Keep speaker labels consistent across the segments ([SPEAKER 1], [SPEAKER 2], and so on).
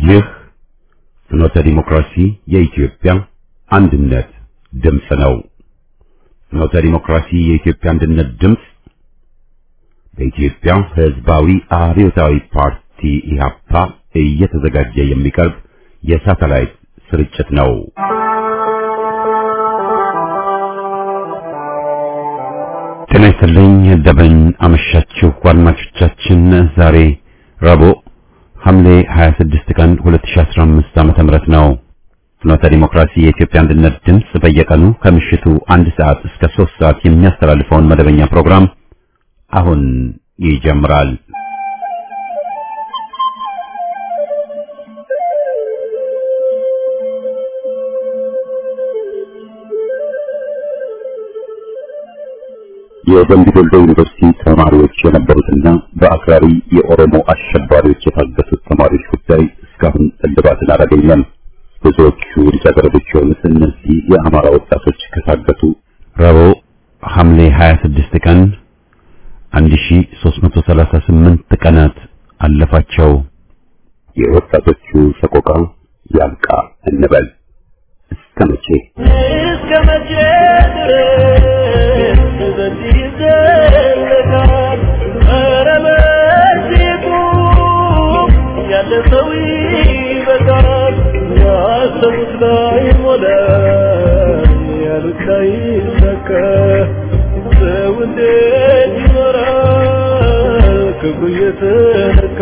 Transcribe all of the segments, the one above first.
[SPEAKER 1] ይህ ፍኖተ ዲሞክራሲ የኢትዮጵያ አንድነት ድምፅ ነው። ፍኖተ ዲሞክራሲ የኢትዮጵያ አንድነት ድምፅ በኢትዮጵያ ሕዝባዊ አብዮታዊ ፓርቲ ኢህአፓ እየተዘጋጀ የሚቀርብ የሳተላይት ስርጭት ነው። ጤና ይስጥልኝ። እንደምን አመሻችሁ አድማጮቻችን። ዛሬ ረቡዕ ሐምሌ 26 ቀን 2015 ዓመተ ምህረት ነው። ፍኖተ ዲሞክራሲ የኢትዮጵያ አንድነት ድምፅ በየቀኑ ከምሽቱ አንድ ሰዓት እስከ 3 ሰዓት የሚያስተላልፈውን መደበኛ ፕሮግራም አሁን ይጀምራል። የደምቢ ዶሎ ዩኒቨርሲቲ ተማሪዎች የነበሩትና በአክራሪ የኦሮሞ አሸባሪዎች የታገቱት ተማሪዎች ጉዳይ እስካሁን እልባትን አላገኘም። ብዙዎቹ ልጃገረዶች የሆኑት እነዚህ የአማራ ወጣቶች ከታገቱ ረቡዕ ሐምሌ 26 ቀን 1338 ቀናት አለፋቸው። የወጣቶቹ ሰቆቃ ያብቃ እንበል። እስከ መቼ
[SPEAKER 2] እስከ መቼ ድረስ በዚህ ይዘለቃል? ኧረ በዚህ ቁም፣ ያለ ሰው ይበቃል። ያሰቡት ላይ ሞላ፣ ያሉት ላይ ሰካ። ሰው እንዴት ይኖራል ክብሩ እየተነካ?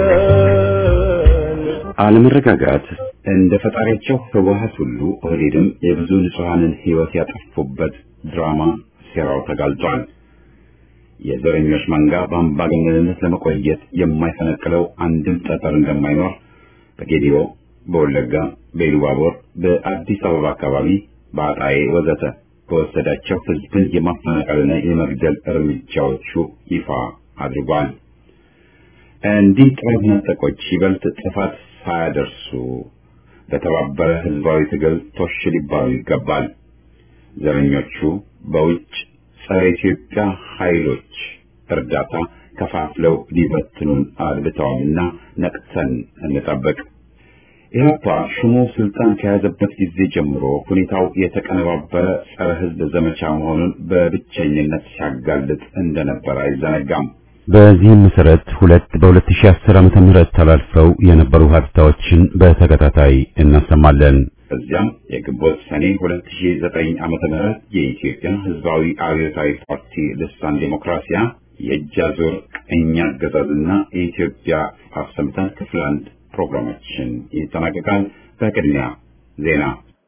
[SPEAKER 1] አለመረጋጋት እንደ ፈጣሪያቸው ህወሓት ሁሉ ኦህዴድም የብዙ ንጹሐንን ህይወት ያጠፉበት ድራማ ሴራው ተጋልጧል። የዘረኞች መንጋ በአምባገነንነት ለመቆየት የማይፈነቅለው አንድም ጠጠር እንደማይኖር በጌዲዮ፣ በወለጋ፣ በኢሉባቦር፣ በአዲስ አበባ አካባቢ፣ በአጣዬ ወዘተ በወሰዳቸው ህዝብን የማፈናቀልና የመግደል እርምጃዎቹ ይፋ አድርጓል። እንዲህ ጥረት ነጠቆች ይበልጥ ጥፋት ሳያደርሱ በተባበረ ህዝባዊ ትግል ቶሽ ሊባሉ ይገባል። ዘረኞቹ በውጭ ጸረ ኢትዮጵያ ኃይሎች እርዳታ ከፋፍለው ሊበትኑን አድብተዋልና ነቅተን እንጠብቅ። ኢህአፓ ሹሙ ስልጣን ከያዘበት ጊዜ ጀምሮ ሁኔታው የተቀነባበረ ጸረ ህዝብ ዘመቻ መሆኑን በብቸኝነት ሲያጋልጥ እንደነበር አይዘነጋም። በዚህም መሰረት ሁለት በ2010 ዓመተ ምህረት ተላልፈው የነበሩ ሀብታዎችን በተከታታይ እናሰማለን። እዚያም የግንቦት ሰኔ 2009 ዓመተ ምህረት የኢትዮጵያ ህዝባዊ አብዮታዊ ፓርቲ ልሳን ዴሞክራሲያ የእጅ አዙር ቀኝ አገዛዝና የኢትዮጵያ አሰምተን ክፍል አንድ ፕሮግራማችን ይጠናቀቃል። በቅድሚያ ዜና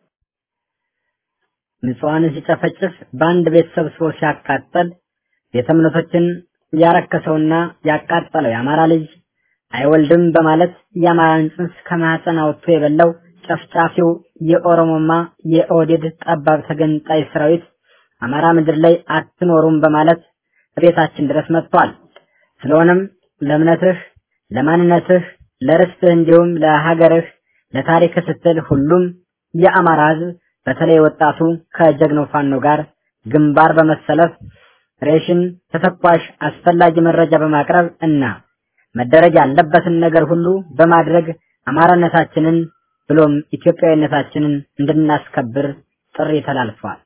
[SPEAKER 3] ንጹሐንን ሲጨፈጭፍ በአንድ ቤት ሰብስቦ ሲያቃጠል ቤተ እምነቶችን ያረከሰውና ያቃጠለው የአማራ ልጅ አይወልድም በማለት የአማራን ጽንስ ከማህፀን አውጥቶ የበላው ጨፍጫፊው የኦሮሞማ የኦህዴድ ጠባብ ተገንጣይ ሰራዊት አማራ ምድር ላይ አትኖሩም በማለት ቤታችን ድረስ መጥቷል። ስለሆነም ለእምነትህ፣ ለማንነትህ፣ ለርስትህ እንዲሁም ለሀገርህ፣ ለታሪክ ስትል ሁሉም የአማራ ህዝብ በተለይ ወጣቱ ከጀግናው ፋኖ ጋር ግንባር በመሰለፍ ሬሽን፣ ተተኳሽ፣ አስፈላጊ መረጃ በማቅረብ እና መደረግ ያለበትን ነገር ሁሉ በማድረግ አማራነታችንን ብሎም ኢትዮጵያዊነታችንን እንድናስከብር ጥሪ ተላልፏል።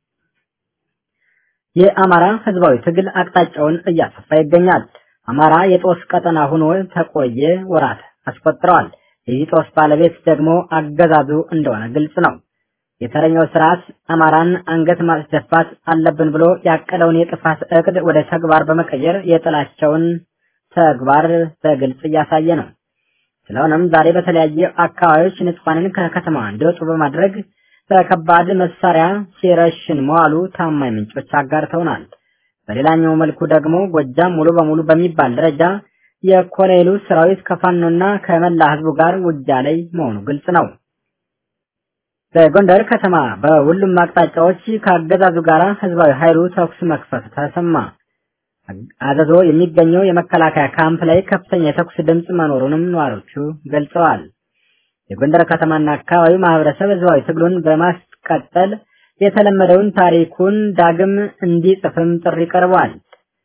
[SPEAKER 3] የአማራ ህዝባዊ ትግል አቅጣጫውን እያሰፋ ይገኛል። አማራ የጦስ ቀጠና ሆኖ ተቆየ ወራት አስቆጥረዋል። የዚህ ጦስ ባለቤት ደግሞ አገዛዙ እንደሆነ ግልጽ ነው። የተረኛው ስርዓት አማራን አንገት ማስደፋት አለብን ብሎ ያቀለውን የጥፋት እቅድ ወደ ተግባር በመቀየር የጥላቸውን ተግባር በግልጽ እያሳየ ነው። ስለሆነም ዛሬ በተለያዩ አካባቢዎች ንጹሐንን ከከተማ እንዲወጡ በማድረግ በከባድ መሳሪያ ሲረሽን መዋሉ ታማኝ ምንጮች አጋርተውናል። በሌላኛው መልኩ ደግሞ ጎጃም ሙሉ በሙሉ በሚባል ደረጃ የኮሎኔሉ ሰራዊት ከፋኖና ከመላ ህዝቡ ጋር ውጊያ ላይ መሆኑ ግልጽ ነው። በጎንደር ከተማ በሁሉም አቅጣጫዎች ከአገዛዙ ጋር ህዝባዊ ኃይሉ ተኩስ መክፈት ተሰማ። አዘዞ የሚገኘው የመከላከያ ካምፕ ላይ ከፍተኛ የተኩስ ድምፅ መኖሩንም ነዋሪዎቹ ገልጸዋል። የጎንደር ከተማና አካባቢው ማህበረሰብ ህዝባዊ ትግሉን በማስቀጠል የተለመደውን ታሪኩን ዳግም እንዲጽፍም ጥሪ ቀርቧል።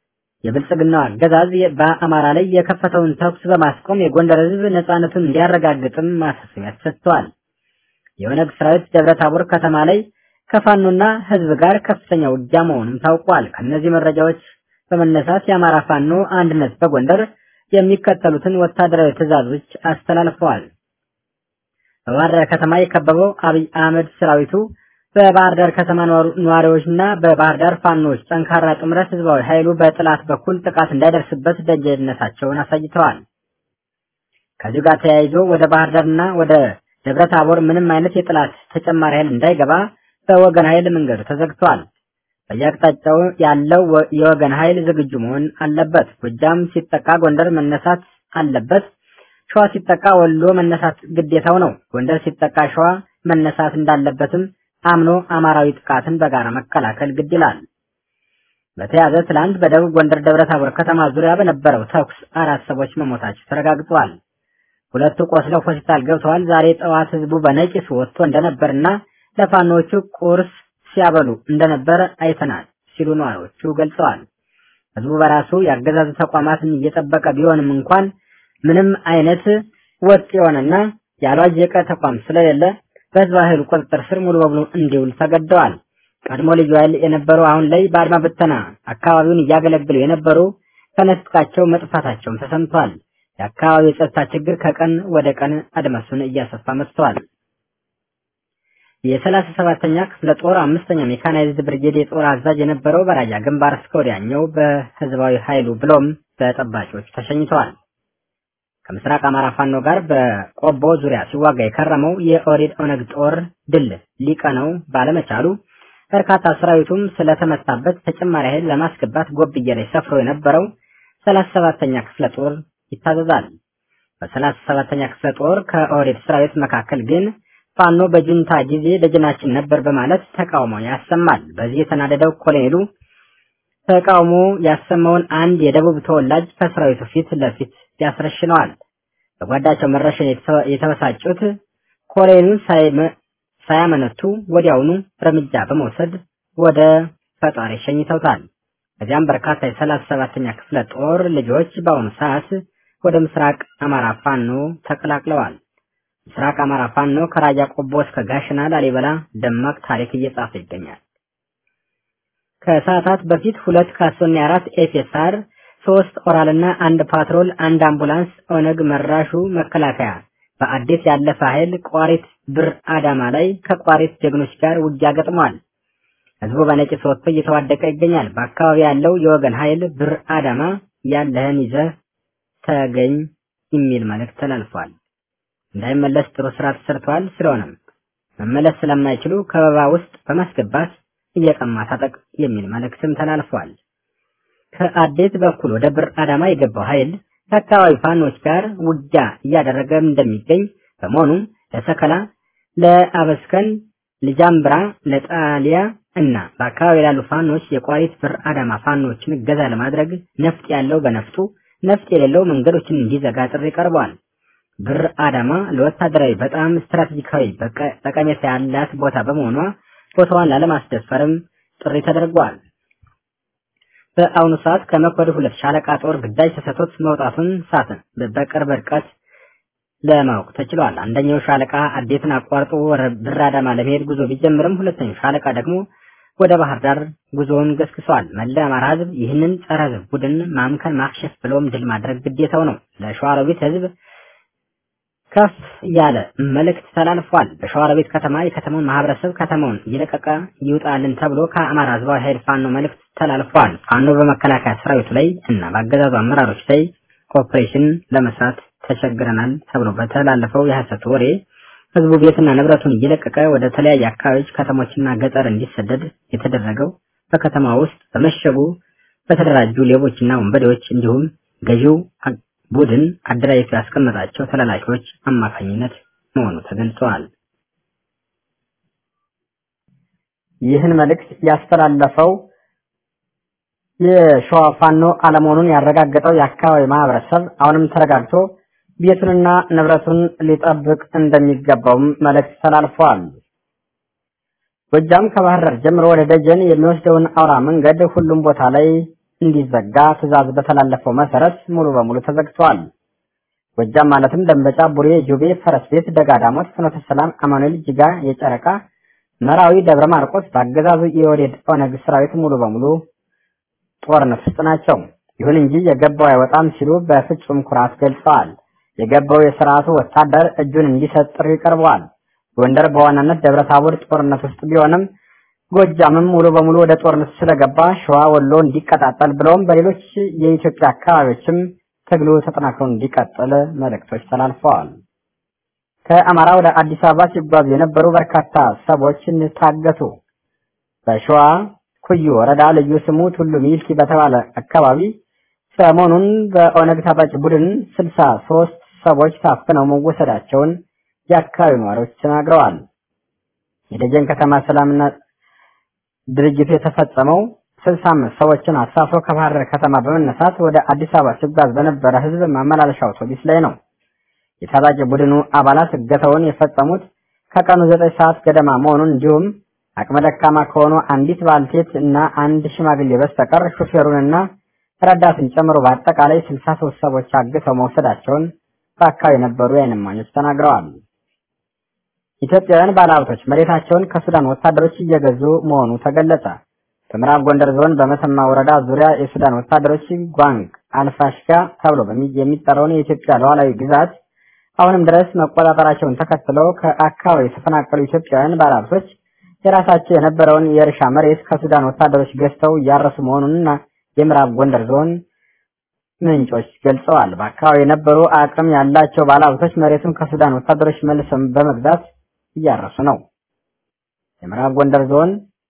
[SPEAKER 3] የብልጽግናው አገዛዝ በአማራ ላይ የከፈተውን ተኩስ በማስቆም የጎንደር ህዝብ ነጻነቱን እንዲያረጋግጥም ማሳሰቢያ ሰጥተዋል። የኦነግ ሰራዊት ደብረ ታቦር ከተማ ላይ ከፋኖና ህዝብ ጋር ከፍተኛ ውጊያ መሆኑም ታውቋል። ከእነዚህ መረጃዎች በመነሳት የአማራ ፋኖ አንድነት በጎንደር የሚከተሉትን ወታደራዊ ትዕዛዞች አስተላልፈዋል። በባህር ዳር ከተማ የከበበው አብይ አህመድ ሰራዊቱ በባህር ዳር ከተማ ነዋሪዎችና በባህር ዳር ፋኖዎች ጠንካራ ጥምረት ህዝባዊ ኃይሉ በጥላት በኩል ጥቃት እንዳይደርስበት ደጀነታቸውን አሳይተዋል። ከዚህ ጋር ተያይዞ ወደ ባህር ዳርና ወደ ደብረ ታቦር ምንም አይነት የጥላት ተጨማሪ ኃይል እንዳይገባ በወገን ኃይል መንገዱ ተዘግቷል። በየአቅጣጫው ያለው የወገን ኃይል ዝግጁ መሆን አለበት። ጎጃም ሲጠቃ ጎንደር መነሳት አለበት። ሸዋ ሲጠቃ ወሎ መነሳት ግዴታው ነው። ጎንደር ሲጠቃ ሸዋ መነሳት እንዳለበትም አምኖ አማራዊ ጥቃትን በጋራ መከላከል ግድ ይላል። በተያዘ ትላንት በደቡብ ጎንደር ደብረ ታቦር ከተማ ዙሪያ በነበረው ተኩስ አራት ሰዎች መሞታቸው ተረጋግጧል። ሁለቱ ቆስለው ሆስፒታል ገብተዋል። ዛሬ ጠዋት ህዝቡ በነቂስ ወጥቶ እንደነበርና ለፋኖቹ ቁርስ ሲያበሉ እንደነበረ አይተናል ሲሉ ነዋሪዎቹ ገልጸዋል። ህዝቡ በራሱ የአገዛዙ ተቋማትን እየጠበቀ ቢሆንም እንኳን ምንም አይነት ወጥ የሆነና ያልዋዠቀ ተቋም ስለሌለ በህዝብ ኃይሉ ቁጥጥር ስር ሙሉ በሙሉ እንዲውል ተገደዋል። ቀድሞ ልዩ ኃይል የነበሩ አሁን ላይ በአድማ ብተና አካባቢውን እያገለግሉ የነበሩ ከነጥቃቸው መጥፋታቸውም ተሰምቷል። የአካባቢው የጸጥታ ችግር ከቀን ወደ ቀን አድማሱን እያሰፋ መጥቷል። የሰላሳ ሰባተኛ ክፍለ ጦር አምስተኛ ሜካናይዝድ ብርጌድ የጦር አዛዥ የነበረው በራያ ግንባር እስከ ወዲያኛው በህዝባዊ ኃይሉ ብሎም በጠባቂዎች ተሸኝተዋል። ከምስራቅ አማራ ፋኖ ጋር በቆቦ ዙሪያ ሲዋጋ የከረመው የኦሬድ ኦነግ ጦር ድል ሊቀነው ባለመቻሉ በርካታ ሰራዊቱም ስለተመታበት ተጨማሪ ኃይል ለማስገባት ጎብዬ ላይ ሰፍሮ የነበረው ሰላሳ ሰባተኛ ክፍለ ጦር ይታዘዛል። በሰላሳ ሰባተኛ ክፍለ ጦር ከኦሬድ ሰራዊት መካከል ግን ፋኖ በጁንታ ጊዜ ደጀናችን ነበር በማለት ተቃውሞ ያሰማል። በዚህ የተናደደው ኮሎኔሉ ተቃውሞ ያሰማውን አንድ የደቡብ ተወላጅ ከሰራዊቱ ፊት ለፊት ያስረሽነዋል። በጓዳቸው መረሸን የተበሳጩት ኮሎኔሉን ሳያመነቱ ወዲያውኑ እርምጃ በመውሰድ ወደ ፈጣሪ ሸኝተውታል። ከዚያም በርካታ የሰላሳ ሰባተኛ ክፍለ ጦር ልጆች በአሁኑ ሰዓት ወደ ምስራቅ አማራ ፋኖ ተቀላቅለዋል። ምስራቅ አማራ ፋኖ ከራያ ቆቦ እስከ ጋሽና ላሊበላ ደማቅ ታሪክ እየጻፈ ይገኛል። ከሰዓታት በፊት ሁለት ካሶና አራት ኤፌሳር ሶስት ኦራልና አንድ ፓትሮል አንድ አምቡላንስ ኦነግ መራሹ መከላከያ በአዲስ ያለፈ ኃይል ቋሪት ብር አዳማ ላይ ከቋሪት ጀግኖች ጋር ውጊያ ገጥሟል። ህዝቡ በነቂስ ወጥቶ እየተዋደቀ ይገኛል። በአካባቢ ያለው የወገን ኃይል ብር አዳማ ያለህን ይዘህ ተገኝ የሚል መልእክት ተላልፏል። እንዳይመለስ ጥሩ ስራ ተሰርቷል። ስለሆነም መመለስ ስለማይችሉ ከበባ ውስጥ በማስገባት እየቀማ ታጠቅ የሚል መልእክትም ተላልፏል። ከአዴት በኩል ወደ ብር አዳማ የገባው ኃይል ከአካባቢ ፋኖች ጋር ውጊያ እያደረገ እንደሚገኝ በመሆኑም ለሰከላ፣ ለአበስከን፣ ለጃምብራ፣ ለጣሊያ እና በአካባቢ ላሉ ፋኖች የቋሪት ብር አዳማ ፋኖችን እገዛ ለማድረግ ነፍጥ ያለው በነፍጡ ነፍጥ የሌለው መንገዶችን እንዲዘጋ ጥሪ ቀርቧል። ብር አዳማ ለወታደራዊ በጣም ስትራቴጂካዊ ጠቀሜታ ያላት ቦታ በመሆኗ ቦታዋን ላለማስደፈርም ጥሪ ተደርጓል። በአሁኑ ሰዓት ከመኮድ ሁለት ሻለቃ ጦር ግዳጅ ተሰጥቶት መውጣቱን ሳትን በቅርብ ርቀት ለማወቅ ተችሏል። አንደኛው ሻለቃ አዴትን አቋርጦ ብር አዳማ ለመሄድ ጉዞ ቢጀምርም ሁለተኛው ሻለቃ ደግሞ ወደ ባህር ዳር ጉዞውን ገስግሷል። መላ አማራ ህዝብ ይህንን ጸረ ህዝብ ቡድን ማምከን፣ ማክሸፍ ብሎም ድል ማድረግ ግዴታው ነው። ለሸዋሮቢት ህዝብ ከፍ ያለ መልእክት ተላልፏል። በሸዋሮቢት ከተማ የከተማውን ማህበረሰብ ከተማውን እየለቀቀ ይውጣልን ተብሎ ከአማራ ህዝባዊ ኃይል ፋኖ መልእክት ተላልፏል። ፋኖ በመከላከያ ሰራዊቱ ላይ እና በአገዛዙ አመራሮች ላይ ኦፕሬሽን ለመስራት ተቸግረናል ተብሎ በተላለፈው የሐሰት ወሬ ህዝቡ ቤትና ንብረቱን እየለቀቀ ወደ ተለያየ አካባቢዎች ከተሞችና ገጠር እንዲሰደድ የተደረገው በከተማ ውስጥ በመሸጉ በተደራጁ ሌቦችና ወንበዴዎች እንዲሁም ገዢው ቡድን አደራጅቶ ያስቀመጣቸው ተላላኪዎች አማካኝነት መሆኑ ተገልጸዋል። ይህን መልእክት ያስተላለፈው የሸዋ ፋኖ አለመሆኑን ያረጋገጠው የአካባቢ ማህበረሰብ አሁንም ተረጋግቶ ቤቱንና ንብረቱን ሊጠብቅ እንደሚገባውም መልእክት ተላልፏል። ጎጃም ከባህር ዳር ጀምሮ ወደ ደጀን የሚወስደውን አውራ መንገድ ሁሉም ቦታ ላይ እንዲዘጋ ትዕዛዝ በተላለፈው መሰረት ሙሉ በሙሉ ተዘግቷል። ጎጃም ማለትም ደንበጫ፣ ቡሬ፣ ጁቤ፣ ፈረስ ቤት፣ ደጋዳሞት፣ ፍኖተ ሰላም፣ አማኑኤል፣ ጅጋ፣ የጨረቃ፣ መራዊ፣ ደብረ ማርቆስ በአገዛዙ የወዴድ ኦነግ ሰራዊት ሙሉ በሙሉ ጦርነት ውስጥ ናቸው። ይሁን እንጂ የገባው አይወጣም ሲሉ በፍጹም ኩራት ገልጸዋል። የገባው የስርዓቱ ወታደር እጁን እንዲሰጥ ጥሪ ቀርበዋል። ጎንደር በዋናነት ደብረ ታቦር ጦርነት ውስጥ ቢሆንም ጎጃምም ሙሉ በሙሉ ወደ ጦርነት ስለገባ ሸዋ፣ ወሎ እንዲቀጣጠል ብለውም በሌሎች የኢትዮጵያ አካባቢዎችም ትግሉ ተጠናክሮ እንዲቀጥል መልእክቶች ተላልፈዋል። ከአማራ ወደ አዲስ አበባ ሲጓዙ የነበሩ በርካታ ሰዎችን ታገቱ። በሸዋ ኩዩ ወረዳ ልዩ ስሙ ቱሉ ሚልኪ በተባለ አካባቢ ሰሞኑን በኦነግ ታጣቂ ቡድን ስልሳ ሶስት ሰዎች ታፍነው መወሰዳቸውን የአካባቢው ነዋሪዎች ተናግረዋል። የደጀን ከተማ ሰላምና ድርጅቱ የተፈጸመው ስልሳ አምስት ሰዎችን አሳፍሮ ከባህር ዳር ከተማ በመነሳት ወደ አዲስ አበባ ሲጓዝ በነበረ ህዝብ ማመላለሻ አውቶቡስ ላይ ነው። የታጣቂ ቡድኑ አባላት እገታውን የፈጸሙት ከቀኑ ዘጠኝ ሰዓት ገደማ መሆኑን እንዲሁም አቅመ ደካማ ከሆኑ አንዲት ባልቴት እና አንድ ሽማግሌ በስተቀር ሹፌሩንና ረዳትን ጨምሮ በአጠቃላይ ስልሳ ሶስት ሰዎች አግተው መውሰዳቸውን በአካባቢ የነበሩ የዓይን እማኞች ተናግረዋል። ኢትዮጵያውያን ባለሀብቶች መሬታቸውን ከሱዳን ወታደሮች እየገዙ መሆኑ ተገለጸ። በምዕራብ ጎንደር ዞን በመተማ ወረዳ ዙሪያ የሱዳን ወታደሮች ጓንግ አልፋሽጋ ተብሎ የሚጠራውን የኢትዮጵያ ሉዓላዊ ግዛት አሁንም ድረስ መቆጣጠራቸውን ተከትለው ከአካባቢ የተፈናቀሉ ኢትዮጵያውያን ባለሀብቶች የራሳቸው የነበረውን የእርሻ መሬት ከሱዳን ወታደሮች ገዝተው እያረሱ መሆኑንና የምዕራብ ጎንደር ዞን ምንጮች ገልጸዋል። በአካባቢ የነበሩ አቅም ያላቸው ባለሀብቶች መሬቱን ከሱዳን ወታደሮች መልሰው በመግዛት እያረሱ ነው። የምዕራብ ጎንደር ዞን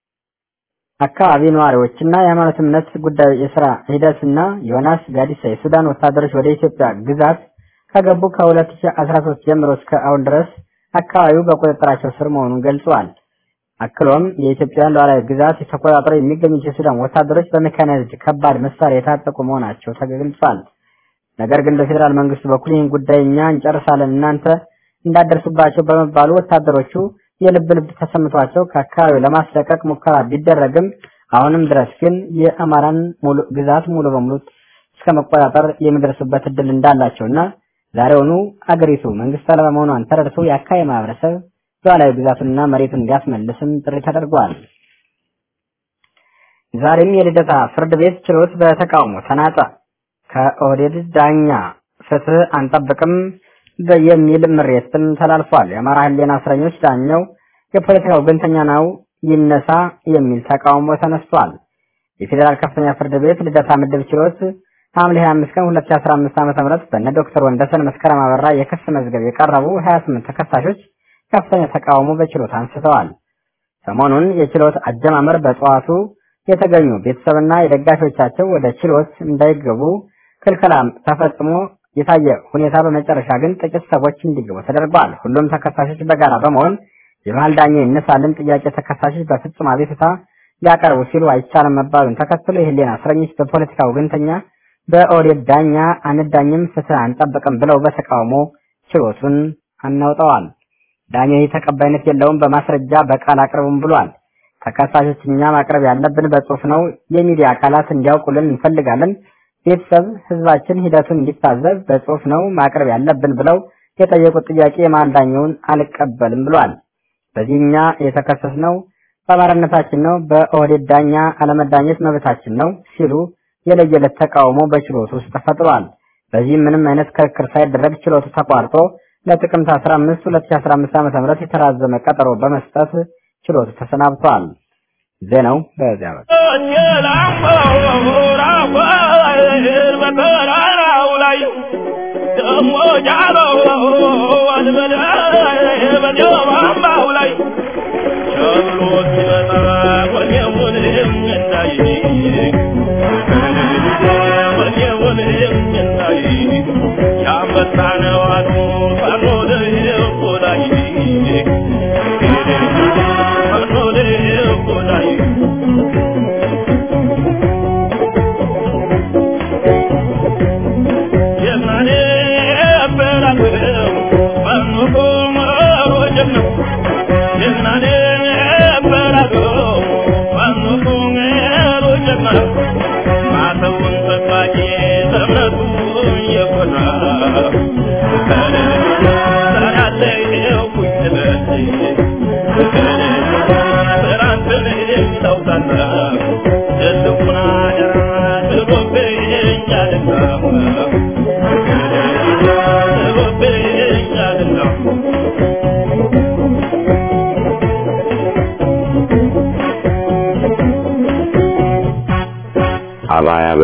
[SPEAKER 3] አካባቢ ነዋሪዎችና የሃይማኖት እምነት ጉዳይ የስራ ሂደትና ዮናስ ጋዲሳ የሱዳን ወታደሮች ወደ ኢትዮጵያ ግዛት ከገቡ ከ2013 ጀምሮ እስከ አሁን ድረስ አካባቢው በቁጥጥራቸው ስር መሆኑን ገልጸዋል። አክሎም የኢትዮጵያ ሉዓላዊ ግዛት ተቆጣጥረው የሚገኙት የሱዳን ወታደሮች በሜካናይዝድ ከባድ መሳሪያ የታጠቁ መሆናቸው ተገልጿል። ነገር ግን በፌዴራል መንግስቱ በኩል ይህን ጉዳይ እኛ እንጨርሳለን እናንተ እንዳደርሱባቸው በመባሉ ወታደሮቹ የልብ ልብ ተሰምቷቸው ከአካባቢው ለማስለቀቅ ሙከራ ቢደረግም አሁንም ድረስ ግን የአማራን ሙሉ ግዛት ሙሉ በሙሉ እስከ መቆጣጠር የሚደርሱበት እድል እንዳላቸውና ዛሬውኑ አገሪቱ መንግስት አልባ መሆኗን ተረድቶ የአካባቢ ማህበረሰብ ሉዓላዊ ግዛቱንና መሬቱን እንዲያስመልስም ጥሪ ተደርጓል። ዛሬም የልደታ ፍርድ ቤት ችሎት በተቃውሞ ተናጠ። ከኦህዴድ ዳኛ ፍትህ አንጠብቅም የሚል ምሬትም ተላልፏል። የአማራ ህሊና እስረኞች ዳኛው የፖለቲካ ወገንተኛ ነው ይነሳ የሚል ተቃውሞ ተነስቷል። የፌዴራል ከፍተኛ ፍርድ ቤት ልደታ ምድብ ችሎት ሐምሌ 25 ቀን 2015 ዓ.ም በእነ ዶክተር ወንደሰን መስከረም አበራ የክስ መዝገብ የቀረቡ 28 ተከሳሾች ከፍተኛ ተቃውሞ በችሎት አንስተዋል። ሰሞኑን የችሎት አጀማመር በጠዋቱ የተገኙ ቤተሰብና የደጋፊዎቻቸው ወደ ችሎት እንዳይገቡ ክልከላ ተፈጽሞ የታየ ሁኔታ በመጨረሻ ግን ጥቂት ሰዎች እንዲገቡ ተደርጓል። ሁሉም ተከሳሾች በጋራ በመሆን የመሀል ዳኛ ይነሳልን ጥያቄ ተከሳሾች በፍጹም አቤቱታ ሊያቀርቡ ሲሉ አይቻልም መባሉን ተከትሎ የህሊና እስረኞች በፖለቲካ ወገንተኛ በኦህዴድ ዳኛ አንዳኝም ፍትህ አንጠብቅም ብለው በተቃውሞ ችሎቱን አናውጠዋል። ዳኛው ይህ ተቀባይነት የለውም፣ በማስረጃ በቃል አቅርቡም ብሏል። ተከሳሾች እኛ ማቅረብ ያለብን በጽሁፍ ነው። የሚዲያ አካላት እንዲያውቁልን እንፈልጋለን። ቤተሰብ ህዝባችን ሂደቱን እንዲታዘብ በጽሁፍ ነው ማቅረብ ያለብን ብለው የጠየቁት ጥያቄ የመሀል ዳኛውን አልቀበልም ብሏል። በዚህ እኛ የተከሰስነው በአማራነታችን ነው፣ በኦህዴድ ዳኛ አለመዳኘት መብታችን ነው ሲሉ የለየለት ተቃውሞ በችሎቱ ውስጥ ተፈጥሯል። በዚህም ምንም አይነት ክርክር ሳይደረግ ችሎቱ ተቋርጦ ለጥቅምት 15 2015 ዓ.ም የተራዘመ ቀጠሮ በመስጠት ችሎቱ ተሰናብቷል። ዜናው በዚያ ነው።
[SPEAKER 2] ማታ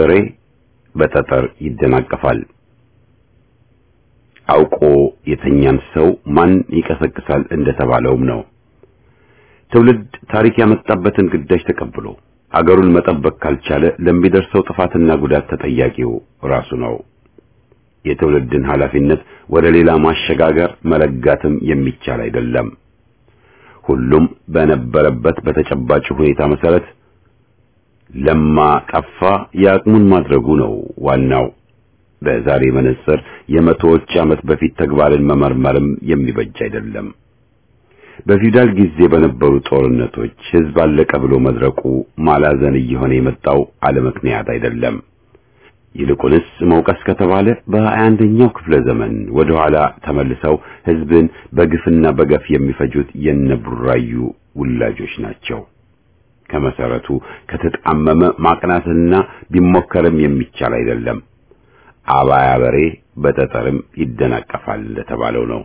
[SPEAKER 1] በሬ በጠጠር ይደናቀፋል። አውቆ የተኛን ሰው ማን ይቀሰቅሳል እንደተባለውም ነው። ትውልድ ታሪክ ያመጣበትን ግዳጅ ተቀብሎ አገሩን መጠበቅ ካልቻለ ለሚደርሰው ጥፋትና ጉዳት ተጠያቂው ራሱ ነው። የትውልድን ኃላፊነት ወደ ሌላ ማሸጋገር መለጋትም የሚቻል አይደለም። ሁሉም በነበረበት በተጨባጭ ሁኔታ መሰረት ለማ ጠፋ የአቅሙን ማድረጉ ነው ዋናው። በዛሬ መነጽር የመቶዎች ዓመት በፊት ተግባርን መመርመርም የሚበጅ አይደለም። በፊውዳል ጊዜ በነበሩ ጦርነቶች ሕዝብ አለቀ ብሎ መድረቁ ማላዘን እየሆነ የመጣው አለ ምክንያት አይደለም። ይልቁንስ መውቀስ ከተባለ በሀያ አንደኛው ክፍለ ዘመን ወደ ኋላ ተመልሰው ሕዝብን በግፍና በገፍ የሚፈጁት የነቡራዩ ውላጆች ናቸው። ከመሰረቱ ከተጣመመ ማቅናትና ቢሞከርም የሚቻል አይደለም። አባያ በሬ በጠጠርም ይደናቀፋል እንደተባለው ነው።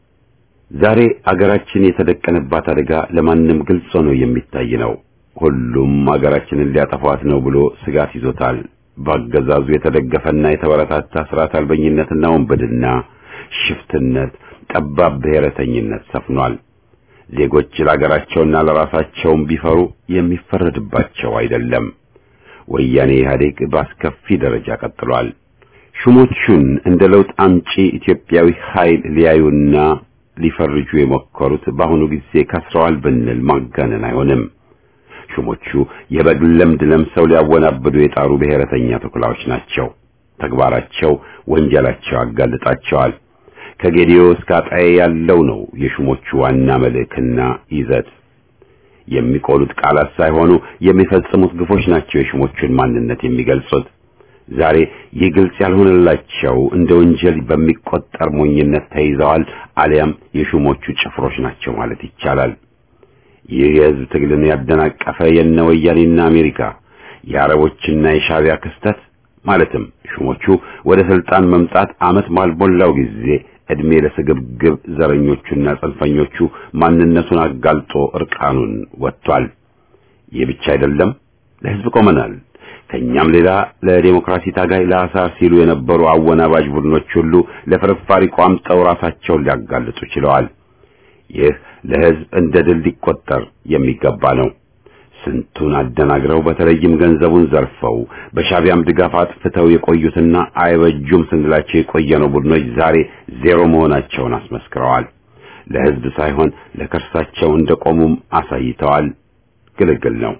[SPEAKER 1] ዛሬ አገራችን የተደቀነባት አደጋ ለማንም ግልጽ ሆኖ የሚታይ ነው። ሁሉም አገራችንን ሊያጠፏት ነው ብሎ ስጋት ይዞታል። በአገዛዙ የተደገፈና የተበረታታ ስርዓት አልበኝነትና ወንበድና፣ ሽፍትነት፣ ጠባብ ብሔረተኝነት ሰፍኗል። ዜጎች ለአገራቸውና ለራሳቸውም ቢፈሩ የሚፈረድባቸው አይደለም። ወያኔ ኢህአዴግ በአስከፊ ደረጃ ቀጥሏል። ሹሞቹን እንደ ለውጥ አምጪ ኢትዮጵያዊ ኃይል ሊያዩና ሊፈርጁ የሞከሩት በአሁኑ ጊዜ ከስረዋል ብንል ማጋነን አይሆንም። ሹሞቹ የበግ ለምድ ለምሰው ሊያወናብዱ የጣሩ ብሔረተኛ ተኩላዎች ናቸው። ተግባራቸው ወንጀላቸው ያጋልጣቸዋል። ከጌዲዮ እስከ አጣዬ ያለው ነው የሹሞቹ ዋና መልእክና ይዘት። የሚቆሉት ቃላት ሳይሆኑ የሚፈጽሙት ግፎች ናቸው የሹሞቹን ማንነት የሚገልጹት። ዛሬ ይህ ግልጽ ያልሆነላቸው እንደ ወንጀል በሚቆጠር ሞኝነት ተይዘዋል፣ አሊያም የሹሞቹ ጭፍሮች ናቸው ማለት ይቻላል። ይህ የሕዝብ ትግልን ያደናቀፈ የነ ወያኔና አሜሪካ የአረቦችና የሻቢያ ክስተት ማለትም ሹሞቹ ወደ ስልጣን መምጣት ዓመት ባልሞላው ጊዜ ዕድሜ ለስግብግብ ዘረኞቹና ጽንፈኞቹ ማንነቱን አጋልጦ እርቃኑን ወጥቷል። ይህ ብቻ አይደለም፣ ለሕዝብ ቆመናል ከኛም ሌላ ለዴሞክራሲ ታጋይ ለአሳር ሲሉ የነበሩ አወናባጅ ቡድኖች ሁሉ ለፍርፋሪ ቋምጠው ራሳቸውን ሊያጋልጡ ችለዋል። ይህ ለሕዝብ እንደ ድል ሊቆጠር የሚገባ ነው። ስንቱን አደናግረው በተለይም ገንዘቡን ዘርፈው በሻቢያም ድጋፍ አጥፍተው የቆዩትና አይበጁም ስንላቸው የቆየነው ቡድኖች ዛሬ ዜሮ መሆናቸውን አስመስክረዋል። ለሕዝብ ሳይሆን ለከርሳቸው እንደቆሙም አሳይተዋል። ግልግል ነው።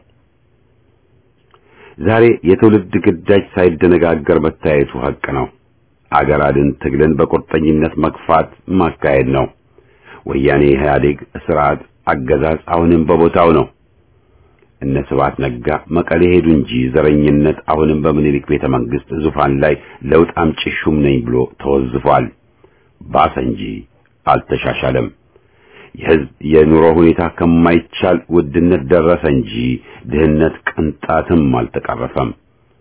[SPEAKER 1] ዛሬ የትውልድ ግዳጅ ሳይደነጋገር መታየቱ ሐቅ ነው። አገር አድን ትግልን በቁርጠኝነት መግፋት ማካሄድ ነው። ወያኔ ኢህአዴግ ስርዓት አገዛዝ አሁንም በቦታው ነው። እነ ስብሐት ነጋ መቀሌ ሄዱ እንጂ ዘረኝነት አሁንም በምኒልክ ቤተ መንግስት ዙፋን ላይ ለውጥ አምጪ ሹም ነኝ ብሎ ተወዝፏል። ባሰ እንጂ አልተሻሻለም። የህዝብ የኑሮ ሁኔታ ከማይቻል ውድነት ደረሰ እንጂ ድህነት ቅንጣትም አልተቀረፈም።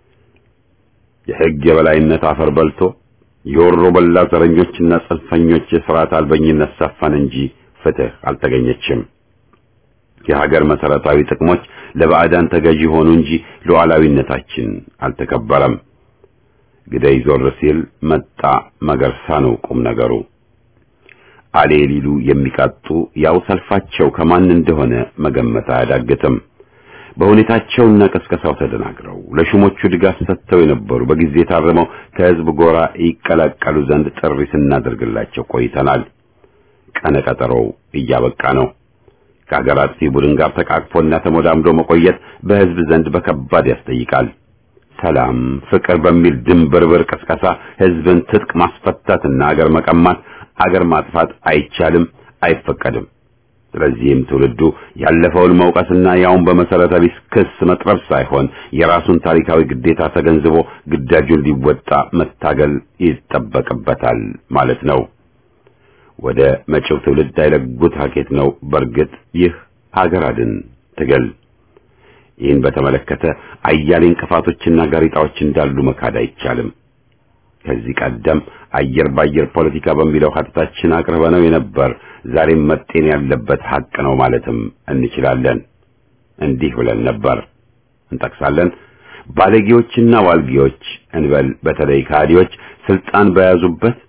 [SPEAKER 1] የህግ የበላይነት አፈር በልቶ የወሮ በላ ዘረኞችና ጽንፈኞች የሥርዓት አልበኝነት ሰፈን እንጂ ፍትህ አልተገኘችም። የሀገር መሰረታዊ ጥቅሞች ለባዕዳን ተገዢ ሆኑ እንጂ ሉዓላዊነታችን አልተከበረም። ግደይ ዞር ሲል መጣ መገርሳ ነው ቁም ነገሩ። አሌ ሊሉ የሚቃጡ ያው ሰልፋቸው ከማን እንደሆነ መገመት አያዳግትም። በሁኔታቸውና ቀስቀሳው ተደናግረው ለሹሞቹ ድጋፍ ሰጥተው የነበሩ በጊዜ ታርመው ከህዝብ ጎራ ይቀላቀሉ ዘንድ ጥሪ ስናደርግላቸው ቆይተናል። ቀነ ቀጠሮው እያበቃ ነው። ከሀገር አጥፊ ቡድን ጋር ተቃቅፎና ተሞዳምዶ መቆየት በህዝብ ዘንድ በከባድ ያስጠይቃል። ሰላም፣ ፍቅር በሚል ድንብርብር ቅስቀሳ ህዝብን ትጥቅ ማስፈታትና አገር መቀማት አገር ማጥፋት አይቻልም፣ አይፈቀድም። ስለዚህም ትውልዱ ያለፈውን መውቀስና ያውን በመሰረተ ቢስ ክስ መጥረብ ሳይሆን የራሱን ታሪካዊ ግዴታ ተገንዝቦ ግዳጁን ሊወጣ መታገል ይጠበቅበታል ማለት ነው። ወደ መጪው ትውልድ አይለጉት ሀኬት ነው። በእርግጥ ይህ ሀገር አድን ትግል ይህን በተመለከተ አያሌ እንቅፋቶችና ጋሪጣዎች እንዳሉ መካድ አይቻልም። ከዚህ ቀደም አየር ባየር ፖለቲካ በሚለው ሀተታችን አቅርበነው የነበር ዛሬም መጤን ያለበት ሀቅ ነው ማለትም እንችላለን። እንዲህ ብለን ነበር እንጠቅሳለን። ባለጌዎችና ዋልጌዎች እንበል በተለይ ካዲዎች ስልጣን በያዙበት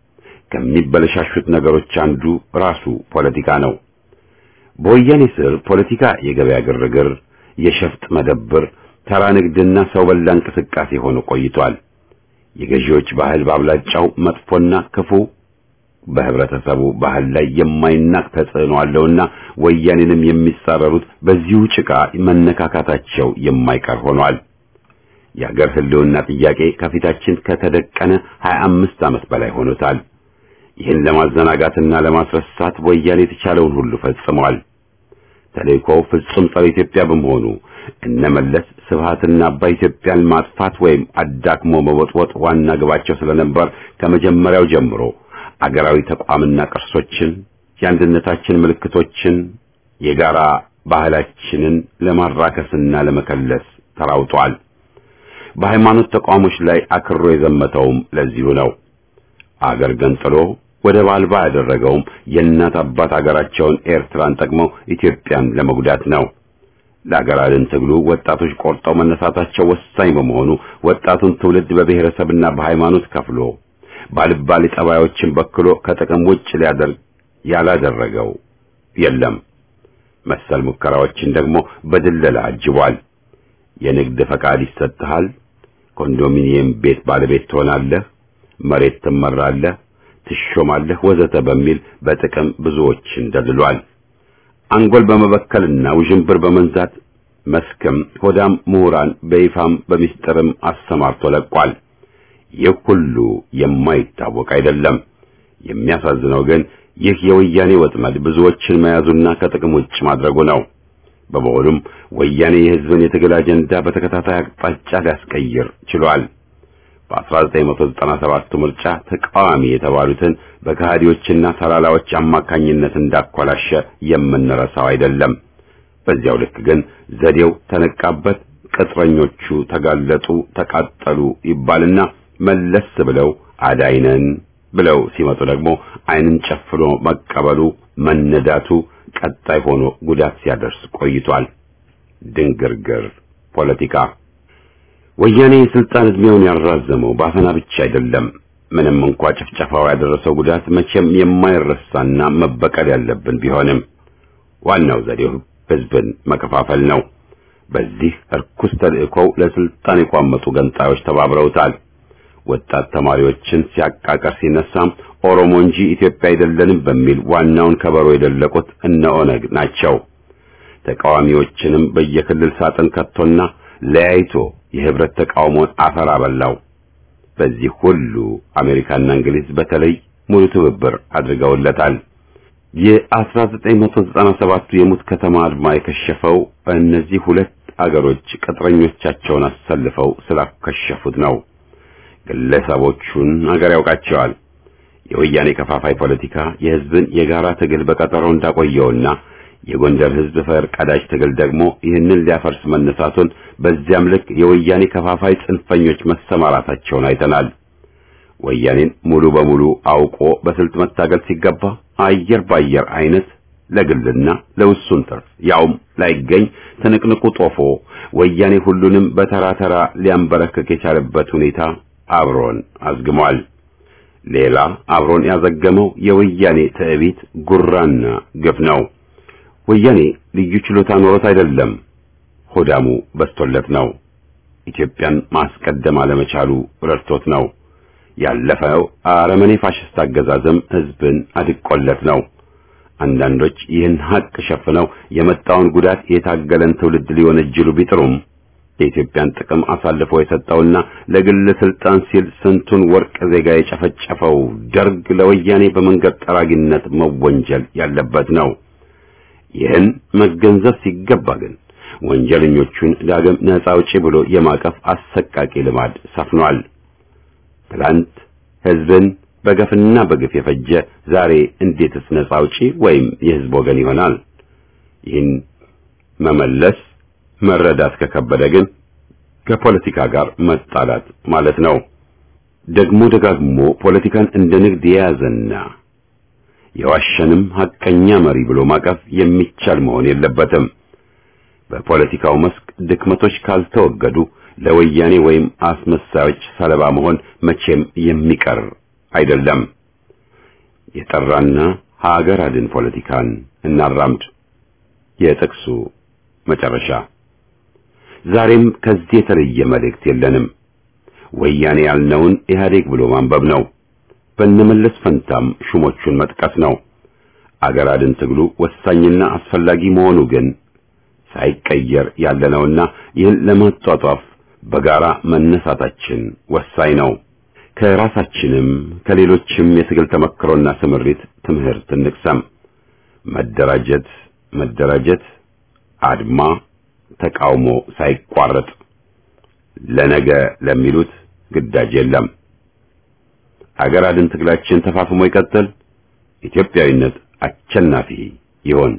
[SPEAKER 1] ከሚበለሻሹት ነገሮች አንዱ ራሱ ፖለቲካ ነው። በወያኔ ስር ፖለቲካ የገበያ ግርግር፣ የሸፍጥ መደብር፣ ተራ ንግድና ሰው በላ እንቅስቃሴ ሆኖ ቆይቷል። የገዢዎች ባህል በአብላጫው መጥፎና ክፉ በህብረተሰቡ ባህል ላይ የማይናቅ ተጽዕኖ አለውና ወያኔንም የሚጻረሩት በዚሁ ጭቃ መነካካታቸው የማይቀር ሆኗል። የአገር ህልውና ጥያቄ ከፊታችን ከተደቀነ 25 ዓመት በላይ ሆኖታል። ይህን ለማዘናጋትና ለማስረሳት ወያኔ የተቻለውን ሁሉ ፈጽሟል። ተልእኮው ፍጹም ጸረ ኢትዮጵያ በመሆኑ እነመለስ ስብሃትና አባይ ኢትዮጵያን ማጥፋት ወይም አዳክሞ መወጥወጥ ዋና ግባቸው ስለነበር ከመጀመሪያው ጀምሮ አገራዊ ተቋምና ቅርሶችን፣ የአንድነታችን ምልክቶችን፣ የጋራ ባህላችንን ለማራከስና ለመከለስ ተራውጧል። በሃይማኖት ተቋሞች ላይ አክሮ የዘመተውም ለዚሁ ነው። አገር ገንጥሎ ወደብ አልባ ያደረገውም የእናት አባት አገራቸውን ኤርትራን ጠቅመው ኢትዮጵያን ለመጉዳት ነው። ለአገር አድን ትግሉ ወጣቶች ቆርጠው መነሳታቸው ወሳኝ በመሆኑ ወጣቱን ትውልድ በብሔረሰብና በሃይማኖት ከፍሎ ባልባሌ ጠባዮችን በክሎ ከጥቅም ውጭ ሊያደርግ ያላደረገው የለም። መሰል ሙከራዎችን ደግሞ በድለላ አጅቧል። የንግድ ፈቃድ ይሰጥሃል፣ ኮንዶሚኒየም ቤት ባለቤት ትሆናለህ፣ መሬት ትመራለህ፣ ትሾማለህ፣ ወዘተ በሚል በጥቅም ብዙዎችን ደልሏል። አንጎል በመበከልና ውዥንብር በመንዛት መስክም ሆዳም ምሁራን በይፋም በሚስጥርም አሰማርቶ ለቋል። ይህ ሁሉ የማይታወቅ አይደለም። የሚያሳዝነው ግን ይህ የወያኔ ወጥመድ ብዙዎችን መያዙና ከጥቅም ውጭ ማድረጉ ነው። በመሆኑም ወያኔ የሕዝብን የትግል አጀንዳ በተከታታይ አቅጣጫ ሊያስቀይር ችሏል። በ1997 ምርጫ ተቃዋሚ የተባሉትን በከሃዲዎችና ተላላዎች አማካኝነት እንዳኮላሸ የምንረሳው አይደለም። በዚያው ልክ ግን ዘዴው ተነቃበት፣ ቅጥረኞቹ ተጋለጡ፣ ተቃጠሉ ይባልና መለስ ብለው አዳይነን ብለው ሲመጡ ደግሞ ዓይንን ጨፍኖ መቀበሉ መነዳቱ ቀጣይ ሆኖ ጉዳት ሲያደርስ ቆይቷል። ድንግርግር ፖለቲካ ወያኔ የስልጣን ዕድሜውን ያራዘመው በአፈና ብቻ አይደለም። ምንም እንኳ ጭፍጨፋው ያደረሰው ጉዳት መቼም የማይረሳና መበቀል ያለብን ቢሆንም ዋናው ዘዴው ሕዝብን መከፋፈል ነው። በዚህ እርኩስ ተልእኮው ለስልጣን የቋመጡ ገንጣዮች ተባብረውታል። ወጣት ተማሪዎችን ሲያቃቀር ሲነሳም ኦሮሞ እንጂ ኢትዮጵያ አይደለንም በሚል ዋናውን ከበሮ የደለቁት እነ ኦነግ ናቸው። ተቃዋሚዎችንም በየክልል ሳጥን ከቶና ለያይቶ የህብረት ተቃውሞን አፈር አበላው። በዚህ ሁሉ አሜሪካና እንግሊዝ በተለይ ሙሉ ትብብር አድርገውለታል። የ1997ቱ የሙት ከተማ አድማ የከሸፈው እነዚህ ሁለት አገሮች ቅጥረኞቻቸውን አሰልፈው ስላከሸፉት ነው። ግለሰቦቹን አገር ያውቃቸዋል። የወያኔ ከፋፋይ ፖለቲካ የህዝብን የጋራ ትግል በቀጠሮ እንዳቆየውና የጎንደር ህዝብ ፈር ቀዳጅ ትግል ደግሞ ይህንን ሊያፈርስ መነሳቱን በዚያም ልክ የወያኔ ከፋፋይ ጽንፈኞች መሰማራታቸውን አይተናል። ወያኔን ሙሉ በሙሉ አውቆ በስልት መታገል ሲገባ አየር ባየር አይነት ለግልና ለውሱን ትርፍ ያውም ላይገኝ ትንቅንቁ ጦፎ ወያኔ ሁሉንም በተራ ተራ ሊያንበረክክ የቻለበት ሁኔታ አብሮን አዝግሟል። ሌላ አብሮን ያዘገመው የወያኔ ትዕቢት ጉራና ግፍ ነው። ወያኔ ልዩ ችሎታ ኖሮት አይደለም፣ ሆዳሙ በስቶለት ነው። ኢትዮጵያን ማስቀደም አለመቻሉ ረድቶት ነው። ያለፈው አረመኔ ፋሽስት አገዛዝም ህዝብን አድቆለት ነው። አንዳንዶች ይህን ሀቅ ሸፍነው የመጣውን ጉዳት የታገለን ትውልድ ሊወነጅሉ ቢጥሩም የኢትዮጵያን ጥቅም አሳልፎ የሰጠውና ለግል ስልጣን ሲል ስንቱን ወርቅ ዜጋ የጨፈጨፈው ደርግ ለወያኔ በመንገድ ጠራጊነት መወንጀል ያለበት ነው። ይህን መገንዘብ ሲገባ ግን ወንጀለኞቹን ዳግም ነፃ አውጪ ብሎ የማቀፍ አሰቃቂ ልማድ ሰፍኗል። ትላንት ህዝብን በገፍና በግፍ የፈጀ ዛሬ እንዴትስ ነፃ አውጪ ወይም የህዝብ ወገን ይሆናል? ይህን መመለስ መረዳት ከከበደ ግን ከፖለቲካ ጋር መጣላት ማለት ነው። ደግሞ ደጋግሞ ፖለቲካን እንደ ንግድ የያዘና የዋሸንም ሐቀኛ መሪ ብሎ ማቀፍ የሚቻል መሆን የለበትም። በፖለቲካው መስክ ድክመቶች ካልተወገዱ ለወያኔ ወይም አስመሳዮች ሰለባ መሆን መቼም የሚቀር አይደለም። የጠራና ሀገር አድን ፖለቲካን እናራምድ። የጥቅሱ መጨረሻ። ዛሬም ከዚህ የተለየ መልእክት የለንም። ወያኔ ያልነውን ኢህአዴግ ብሎ ማንበብ ነው። በነመለስ ፈንታም ሹሞቹን መጥቀስ ነው። አገር አድን ትግሉ ወሳኝና አስፈላጊ መሆኑ ግን ሳይቀየር ያለነውና ይህን ለማጧጧፍ በጋራ መነሳታችን ወሳኝ ነው። ከራሳችንም ከሌሎችም የትግል ተመክሮና ስምሪት ትምህርት እንቅሰም። መደራጀት መደራጀት፣ አድማ፣ ተቃውሞ ሳይቋረጥ ለነገ ለሚሉት ግዳጅ የለም። አገር አድን ትግላችን ተፋፍሞ ይቀጥል። ኢትዮጵያዊነት አሸናፊ ይሆን።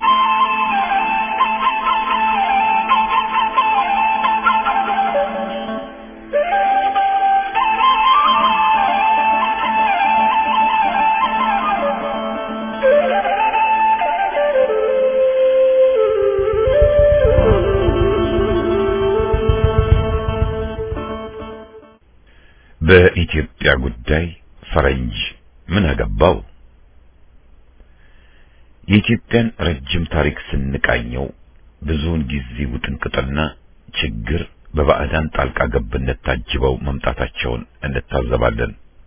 [SPEAKER 4] በኢትዮጵያ ጉዳይ ፈረንጅ ምን አገባው? የኢትዮጵያን ረጅም ታሪክ ስንቃኘው ብዙውን ጊዜ ውጥንቅጥና ችግር በባዕዳን ጣልቃ ገብነት ታጅበው መምጣታቸውን እንታዘባለን።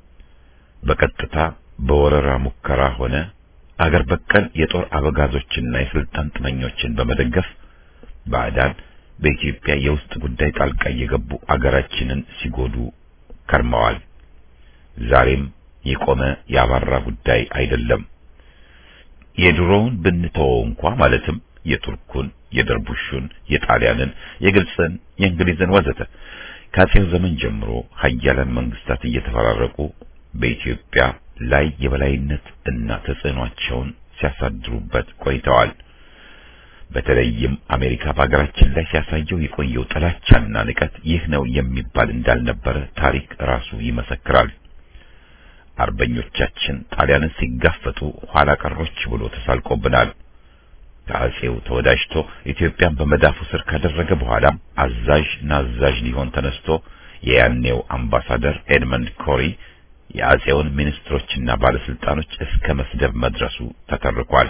[SPEAKER 4] በቀጥታ በወረራ ሙከራ ሆነ አገር በቀል የጦር አበጋዞችና የስልጣን ጥመኞችን በመደገፍ ባዕዳን በኢትዮጵያ የውስጥ ጉዳይ ጣልቃ እየገቡ አገራችንን ሲጎዱ ከርመዋል። ዛሬም የቆመ ያባራ ጉዳይ አይደለም። የድሮውን ብንተወው እንኳ ማለትም የቱርኩን፣ የደርቡሹን፣ የጣሊያንን፣ የግብፅን፣ የእንግሊዝን ወዘተ ከአጼው ዘመን ጀምሮ ሀያላን መንግስታት እየተፈራረቁ በኢትዮጵያ ላይ የበላይነት እና ተጽዕኗቸውን ሲያሳድሩበት ቆይተዋል። በተለይም አሜሪካ በሀገራችን ላይ ሲያሳየው የቆየው ጥላቻና ንቀት ይህ ነው የሚባል እንዳልነበረ ታሪክ ራሱ ይመሰክራል። አርበኞቻችን ጣሊያንን ሲጋፈጡ ኋላ ቀሮች ብሎ ተሳልቆብናል። ከአጼው ተወዳጅቶ ኢትዮጵያን በመዳፉ ስር ካደረገ በኋላም አዛዥ ናዛዥ ሊሆን ተነስቶ የያኔው አምባሳደር ኤድመንድ ኮሪ የአጼውን ሚኒስትሮችና ባለስልጣኖች እስከ መስደብ መድረሱ ተተርኳል።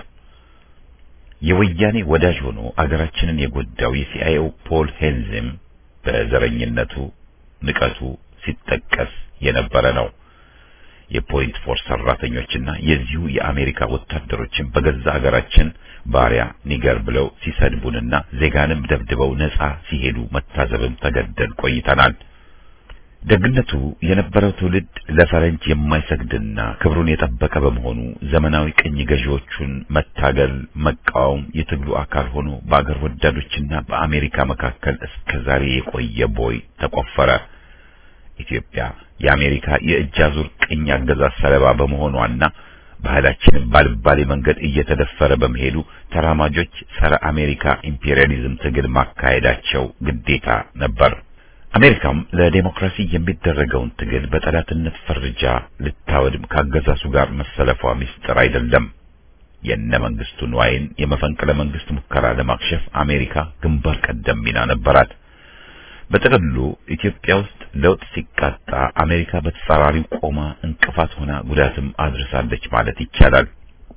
[SPEAKER 4] የወያኔ ወዳጅ ሆኖ አገራችንን የጎዳው የሲአይኤው ፖል ሄንዝም በዘረኝነቱ ንቀቱ ሲጠቀስ የነበረ ነው። የፖይንት ፎርስ ሰራተኞችና የዚሁ የአሜሪካ ወታደሮችን በገዛ አገራችን ባሪያ ኒገር ብለው ሲሰድቡንና ዜጋንም ደብድበው ነጻ ሲሄዱ መታዘብም ተገደን ቆይተናል። ደግነቱ የነበረው ትውልድ ለፈረንጅ የማይሰግድና ክብሩን የጠበቀ በመሆኑ ዘመናዊ ቅኝ ገዢዎቹን መታገል፣ መቃወም የትግሉ አካል ሆኖ በአገር ወዳዶችና በአሜሪካ መካከል እስከ ዛሬ የቆየ ቦይ ተቆፈረ። ኢትዮጵያ የአሜሪካ የእጅ አዙር ቅኝ አገዛዝ ሰለባ በመሆኗና ባህላችንን ባልባሌ መንገድ እየተደፈረ በመሄዱ ተራማጆች ጸረ አሜሪካ ኢምፔሪያሊዝም ትግል ማካሄዳቸው ግዴታ ነበር። አሜሪካም ለዴሞክራሲ የሚደረገውን ትግል በጠላትነት ፈርጃ ልታወድም ካገዛሱ ጋር መሰለፏ ምስጢር አይደለም። የነ መንግስቱ ንዋይን የመፈንቅለ መንግስት ሙከራ ለማክሸፍ አሜሪካ ግንባር ቀደም ሚና ነበራት። በጥቅሉ ኢትዮጵያ ውስጥ ለውጥ ሲቃጣ አሜሪካ በተጻራሪው ቆማ እንቅፋት ሆና ጉዳትም አድርሳለች ማለት ይቻላል።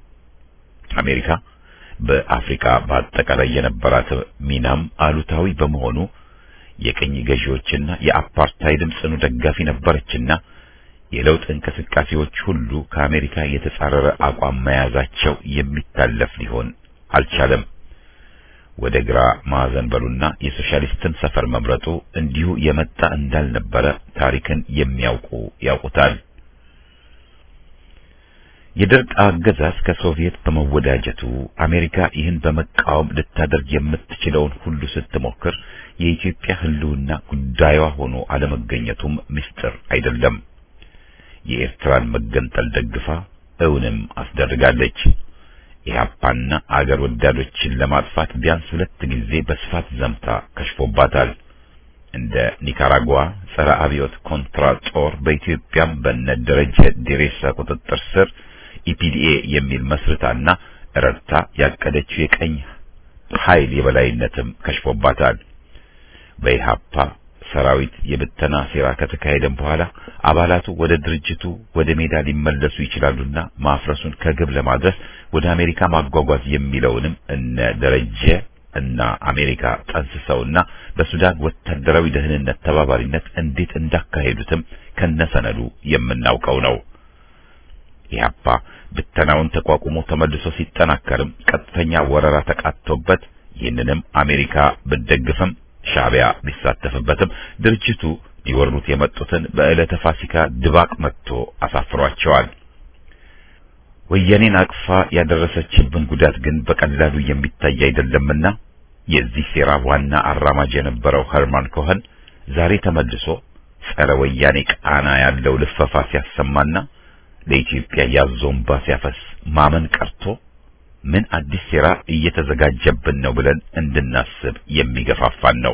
[SPEAKER 4] አሜሪካ በአፍሪካ በአጠቃላይ የነበራት ሚናም አሉታዊ በመሆኑ የቅኝ ገዢዎችና የአፓርታይድም ጽኑ ደጋፊ ነበረችና የለውጥ እንቅስቃሴዎች ሁሉ ከአሜሪካ የተጻረረ አቋም መያዛቸው የሚታለፍ ሊሆን አልቻለም። ወደ ግራ ማዕዘን በሉና የሶሻሊስትን ሰፈር መምረጡ እንዲሁ የመጣ እንዳልነበረ ታሪክን የሚያውቁ ያውቁታል። የደርግ አገዛዝ ከሶቪየት በመወዳጀቱ አሜሪካ ይህን በመቃወም ልታደርግ የምትችለውን ሁሉ ስትሞክር የኢትዮጵያ ሕልውና ጉዳዩዋ ሆኖ አለመገኘቱም ምስጢር አይደለም። የኤርትራን መገንጠል ደግፋ እውንም አስደርጋለች። ኢህአፓና አገር ወዳዶችን ለማጥፋት ቢያንስ ሁለት ጊዜ በስፋት ዘምታ ከሽፎባታል። እንደ ኒካራጓ ጸረ አብዮት ኮንትራ ጦር በኢትዮጵያም በነ ደረጀ ዴሬሳ ቁጥጥር ስር ኢፒዲኤ የሚል መስርታና ረድታ ያቀደችው የቀኝ ኃይል የበላይነትም ከሽፎባታል። በኢህአፓ ሰራዊት የብተና ሴራ ከተካሄደም በኋላ አባላቱ ወደ ድርጅቱ ወደ ሜዳ ሊመለሱ ይችላሉና ማፍረሱን ከግብ ለማድረስ ወደ አሜሪካ ማጓጓዝ የሚለውንም እነ ደረጀ እና አሜሪካ ጠንስሰውና በሱዳን ወታደራዊ ደህንነት ተባባሪነት እንዴት እንዳካሄዱትም ከነሰነዱ የምናውቀው ነው። ኢህአፓ ብተናውን ተቋቁሞ ተመልሶ ሲጠናከርም ቀጥተኛ ወረራ ተቃጥቶበት ይህንንም አሜሪካ ብትደግፍም ሻዕቢያ ቢሳተፍበትም ድርጅቱ ሊወሩት የመጡትን በዕለተ ፋሲካ ድባቅ መጥቶ አሳፍሯቸዋል። ወያኔን አቅፋ ያደረሰችብን ጉዳት ግን በቀላሉ የሚታይ አይደለምና የዚህ ሴራ ዋና አራማጅ የነበረው ኸርማን ኮኸን ዛሬ ተመልሶ ጸረ ወያኔ ቃና ያለው ልፈፋ ሲያሰማና ለኢትዮጵያ ያዞንባ ሲያፈስ ማመን ቀርቶ ምን አዲስ ሴራ እየተዘጋጀብን ነው ብለን እንድናስብ የሚገፋፋን ነው።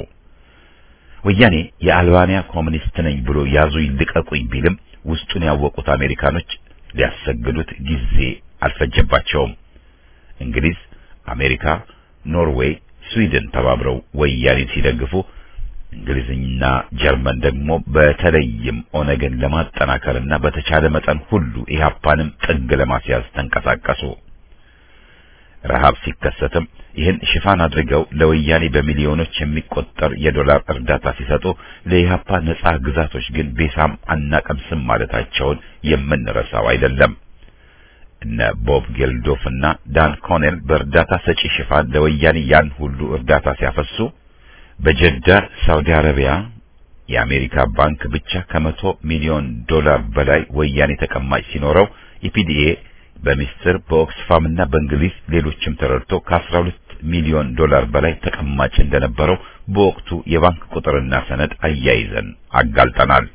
[SPEAKER 4] ወያኔ የአልባንያ ኮሚኒስት ነኝ ብሎ ያዙ ይልቀቁኝ ቢልም ውስጡን ያወቁት አሜሪካኖች ሊያሰግዱት ጊዜ አልፈጀባቸውም። እንግሊዝ፣ አሜሪካ፣ ኖርዌይ፣ ስዊድን ተባብረው ወያኔን ሲደግፉ እንግሊዝና ጀርመን ደግሞ በተለይም ኦነግን ለማጠናከርና በተቻለ መጠን ሁሉ ኢህአፓንም ጥግ ለማስያዝ ተንቀሳቀሱ። ረሃብ ሲከሰትም ይህን ሽፋን አድርገው ለወያኔ በሚሊዮኖች የሚቆጠር የዶላር እርዳታ ሲሰጡ ለኢህአፓ ነጻ ግዛቶች ግን ቤሳም አናቀምስም ማለታቸውን የምንረሳው አይደለም። እነ ቦብ ጌልዶፍ እና ዳን ኮኔል በእርዳታ ሰጪ ሽፋን ለወያኔ ያን ሁሉ እርዳታ ሲያፈሱ በጀዳ ሳውዲ አረቢያ የአሜሪካ ባንክ ብቻ ከመቶ ሚሊዮን ዶላር በላይ ወያኔ ተቀማጭ ሲኖረው ኢፒዲኤ በሚስጥር በኦክስፋም እና በእንግሊዝ ሌሎችም ተረድቶ ከ12 ሚሊዮን ዶላር በላይ ተቀማጭ እንደነበረው በወቅቱ የባንክ ቁጥርና ሰነድ አያይዘን አጋልጠናል።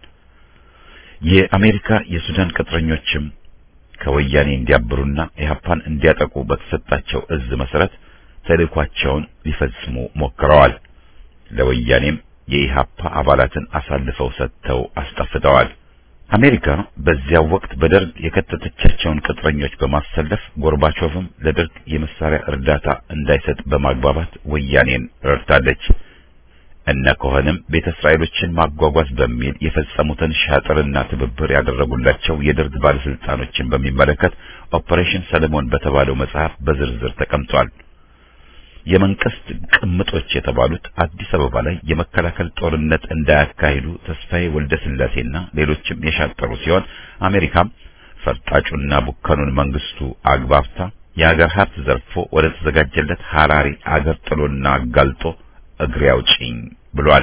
[SPEAKER 4] የአሜሪካ የሱዳን ቅጥረኞችም ከወያኔ እንዲያብሩና ኢህአፓን እንዲያጠቁ በተሰጣቸው እዝ መሰረት ተልእኳቸውን ሊፈጽሙ ሞክረዋል። ለወያኔም የኢህአፓ አባላትን አሳልፈው ሰጥተው አስጠፍተዋል። አሜሪካ በዚያው ወቅት በደርግ የከተተቻቸውን ቅጥረኞች በማሰለፍ ጎርባቾቭም ለደርግ የመሳሪያ እርዳታ እንዳይሰጥ በማግባባት ወያኔን ረድታለች። እነ ኮኸንም ቤተ እስራኤሎችን ማጓጓዝ በሚል የፈጸሙትን ሻጥርና ትብብር ያደረጉላቸው የደርግ ባለስልጣኖችን በሚመለከት ኦፐሬሽን ሰለሞን በተባለው መጽሐፍ በዝርዝር ተቀምጧል። የመንግስት ቅምጦች የተባሉት አዲስ አበባ ላይ የመከላከል ጦርነት እንዳያካሂዱ ተስፋዬ ወልደ ስላሴና ሌሎችም የሻጠሩ ሲሆን አሜሪካም ፈርጣጩና ቡከኑን መንግስቱ አግባብታ የአገር ሀብት ዘርፎ ወደ ተዘጋጀለት ሐራሪ አገር ጥሎና አጋልጦ እግሬ አውጪኝ ብሏል።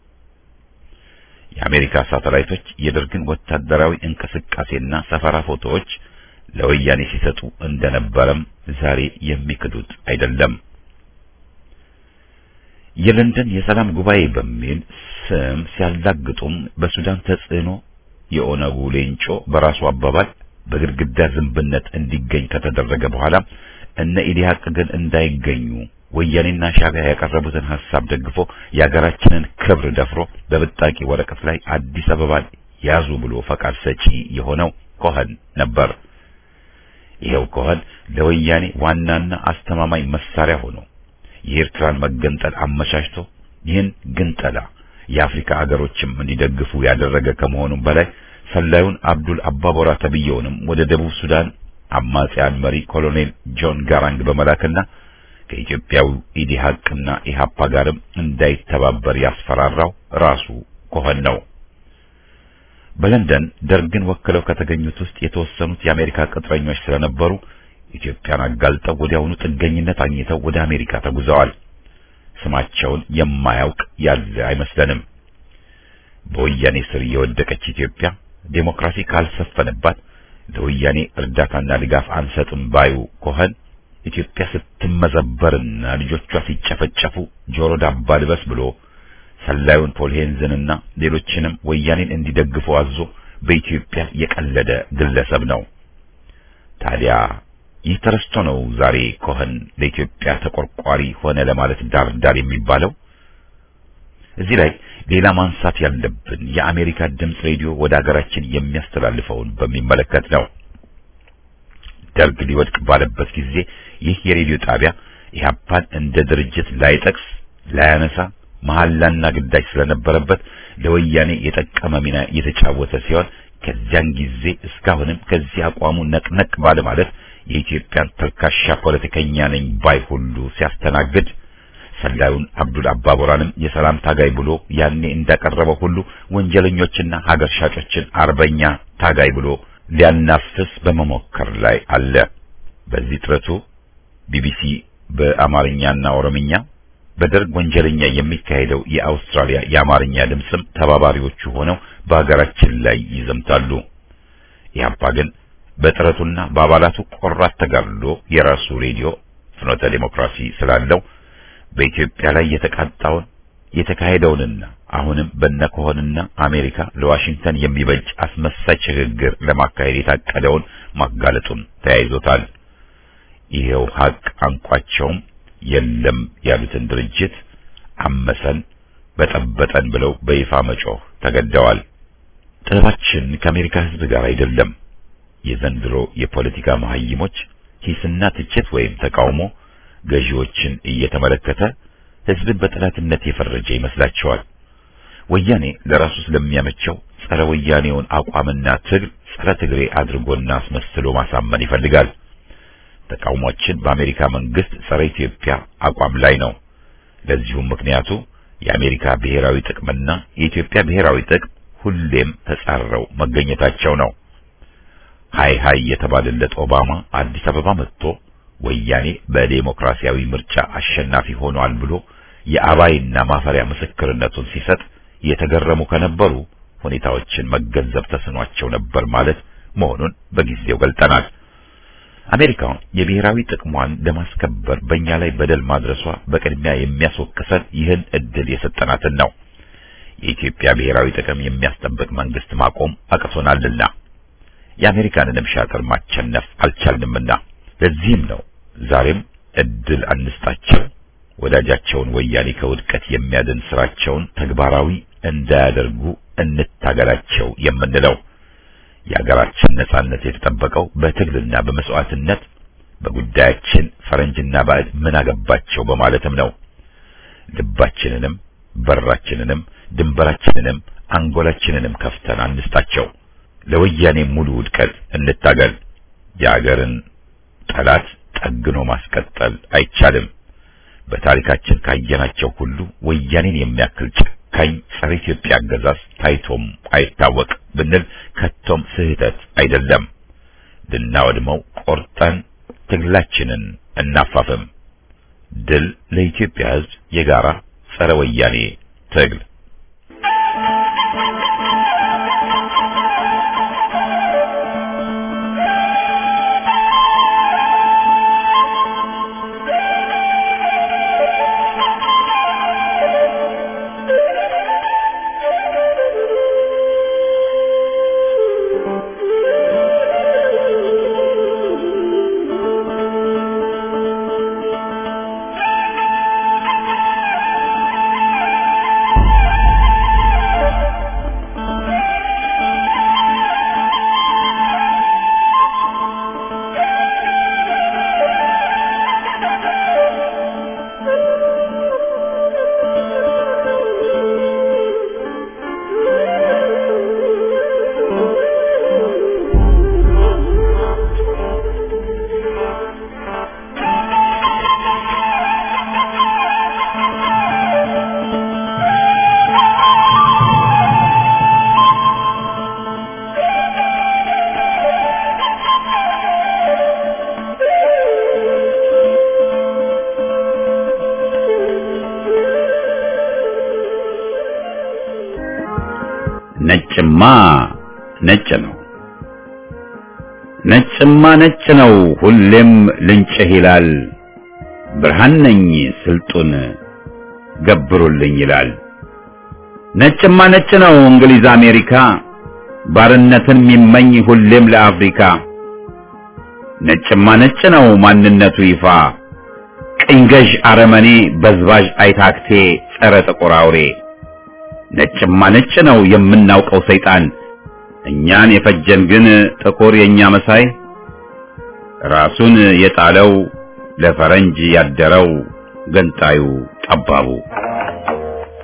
[SPEAKER 4] የአሜሪካ ሳተላይቶች የደርግን ወታደራዊ እንቅስቃሴና ሰፈራ ፎቶዎች ለወያኔ ሲሰጡ እንደነበረም ዛሬ የሚክዱት አይደለም። የለንደን የሰላም ጉባኤ በሚል ስም ሲያላግጡም በሱዳን ተጽዕኖ የኦነጉ ሌንጮ በራሱ አባባል በግድግዳ ዝንብነት እንዲገኝ ከተደረገ በኋላ እነ ኢዲሃቅ ግን እንዳይገኙ ወያኔና ሻዕቢያ ያቀረቡትን ሐሳብ ደግፎ የሀገራችንን ክብር ደፍሮ በብጣቂ ወረቀት ላይ አዲስ አበባን ያዙ ብሎ ፈቃድ ሰጪ የሆነው ኮኸን ነበር። ይሄው ኮኸን ለወያኔ ዋናና አስተማማኝ መሳሪያ ሆኖ የኤርትራን መገንጠል አመቻችቶ ይህን ግንጠላ የአፍሪካ አገሮችም እንዲደግፉ ያደረገ ከመሆኑም በላይ ሰላዩን አብዱል አባቦራ ተብየውንም ወደ ደቡብ ሱዳን አማጺያን መሪ ኮሎኔል ጆን ጋራንግ በመላክና ከኢትዮጵያው ኢዲሃቅና ኢሃፓ ጋርም እንዳይተባበር ያስፈራራው ራሱ ኮኸን ነው። በለንደን ደርግን ወክለው ከተገኙት ውስጥ የተወሰኑት የአሜሪካ ቅጥረኞች ስለነበሩ ኢትዮጵያን አጋልጠው ወዲያውኑ ጥገኝነት አግኝተው ወደ አሜሪካ ተጉዘዋል። ስማቸውን የማያውቅ ያለ አይመስለንም። በወያኔ ስር የወደቀች ኢትዮጵያ ዴሞክራሲ ካልሰፈነባት ለወያኔ እርዳታና ድጋፍ አንሰጥም ባዩ ኮኸን ኢትዮጵያ ስትመዘበርና ልጆቿ ሲጨፈጨፉ ጆሮ ዳባ ልበስ ብሎ ሰላዩን ፖል ሄንዝንና ሌሎችንም ወያኔን እንዲደግፉ አዞ በኢትዮጵያ የቀለደ ግለሰብ ነው። ታዲያ ይህ ተረስቶ ነው ዛሬ ኮኸን ለኢትዮጵያ ተቆርቋሪ ሆነ ለማለት ዳር ዳር የሚባለው። እዚህ ላይ ሌላ ማንሳት ያለብን የአሜሪካ ድምፅ ሬዲዮ ወደ ሀገራችን የሚያስተላልፈውን በሚመለከት ነው። ደርግ ሊወድቅ ባለበት ጊዜ ይህ የሬዲዮ ጣቢያ ኢህአፓን እንደ ድርጅት ላይጠቅስ ላያነሳ መሐላና ግዳጅ ስለነበረበት ለወያኔ የጠቀመ ሚና የተጫወተ ሲሆን ከዚያን ጊዜ እስካሁንም ከዚህ አቋሙ ነቅነቅ ባለ ማለት የኢትዮጵያን ተልካሻ ፖለቲከኛ ነኝ ባይ ሁሉ ሲያስተናግድ ሰላዩን አብዱል አባቦራንም የሰላም ታጋይ ብሎ ያኔ እንዳቀረበው ሁሉ ወንጀለኞችና ሀገር ሻጮችን አርበኛ ታጋይ ብሎ ሊያናፍስ በመሞከር ላይ አለ። በዚህ ጥረቱ ቢቢሲ በአማርኛና ኦሮምኛ በደርግ ወንጀለኛ የሚካሄደው የአውስትራሊያ የአማርኛ ድምፅም ተባባሪዎቹ ሆነው በሀገራችን ላይ ይዘምታሉ። ኢህአፓ ግን በጥረቱና በአባላቱ ቆራት ተጋድሎ የራሱ ሬዲዮ ፍኖተ ዴሞክራሲ ስላለው በኢትዮጵያ ላይ የተቃጣውን የተካሄደውንና አሁንም በነከሆንና አሜሪካ ለዋሽንግተን የሚበጅ አስመሳይ ሽግግር ለማካሄድ የታቀደውን ማጋለጡን ተያይዞታል። ይሄው ሀቅ አንቋቸውም የለም ያሉትን ድርጅት አመሰን በጠበጠን ብለው በይፋ መጮህ ተገደዋል። ጥበባችን ከአሜሪካ ሕዝብ ጋር አይደለም። የዘንድሮ የፖለቲካ መሀይሞች ሂስና ትችት ወይም ተቃውሞ ገዢዎችን እየተመለከተ ሕዝብን በጠላትነት የፈረጀ ይመስላቸዋል። ወያኔ ለራሱ ስለሚያመቸው ጸረ ወያኔውን አቋምና ትግል ጸረ ትግሬ አድርጎና አስመስሎ ማሳመን ይፈልጋል። ተቃውሟችን በአሜሪካ መንግስት ጸረ ኢትዮጵያ አቋም ላይ ነው። ለዚሁም ምክንያቱ የአሜሪካ ብሔራዊ ጥቅምና የኢትዮጵያ ብሔራዊ ጥቅም ሁሌም ተጻረው መገኘታቸው ነው። ሃይ ሃይ የተባለለት ኦባማ አዲስ አበባ መጥቶ ወያኔ በዴሞክራሲያዊ ምርጫ አሸናፊ ሆኗል ብሎ የአባይና ማፈሪያ ምስክርነቱን ሲሰጥ የተገረሙ ከነበሩ ሁኔታዎችን መገንዘብ ተስኗቸው ነበር ማለት መሆኑን በጊዜው ገልጠናል። አሜሪካ የብሔራዊ ጥቅሟን ለማስከበር በእኛ ላይ በደል ማድረሷ በቅድሚያ የሚያስወቅሰን ይህን እድል የሰጠናትን ነው። የኢትዮጵያ ብሔራዊ ጥቅም የሚያስጠብቅ መንግስት ማቆም አቅቶናልና የአሜሪካንንም ሻጥር ማቸነፍ አልቻልንምና ለዚህም ነው ዛሬም እድል አንስጣቸው፣ ወዳጃቸውን ወያኔ ከውድቀት የሚያድን ስራቸውን ተግባራዊ እንዳያደርጉ እንታገላቸው የምንለው። የሀገራችን ነጻነት የተጠበቀው በትግልና በመስዋዕትነት በጉዳያችን ፈረንጅና ባዕድ ምን አገባቸው በማለትም ነው። ልባችንንም በራችንንም ድንበራችንንም አንጎላችንንም ከፍተን አንስጣቸው። ለወያኔ ሙሉ ውድቀት እንታገል። የሀገርን ጠላት ጠግኖ ማስቀጠል አይቻልም። በታሪካችን ካየናቸው ሁሉ ወያኔን የሚያክል ጨካኝ ጸረ ኢትዮጵያ አገዛዝ ታይቶም አይታወቅ ብንል ከቶም ስህተት አይደለም። ልናወድመው ቆርጠን ትግላችንን እናፋፍም። ድል ለኢትዮጵያ ሕዝብ የጋራ ጸረ ወያኔ ትግል። ነጭማ ነጭ ነው፣ ነጭማ ነጭ ነው፣ ሁሌም ልንጭህ ይላል። ብርሃን ነኝ ስልጡን ገብሩልኝ ይላል። ነጭማ ነጭ ነው እንግሊዝ አሜሪካ፣ ባርነትን የሚመኝ ሁሌም ለአፍሪካ። ነጭማ ነጭ ነው ማንነቱ ይፋ፣ ቅኝ ገዥ አረመኔ በዝባዥ አይታክቴ ጸረ ጥቁር አውሬ ነጭማ ነጭ ነው የምናውቀው ሰይጣን እኛን የፈጀን ግን ጥቁር የኛ መሳይ ራሱን የጣለው ለፈረንጅ ያደረው ገንጣዩ ጠባቡ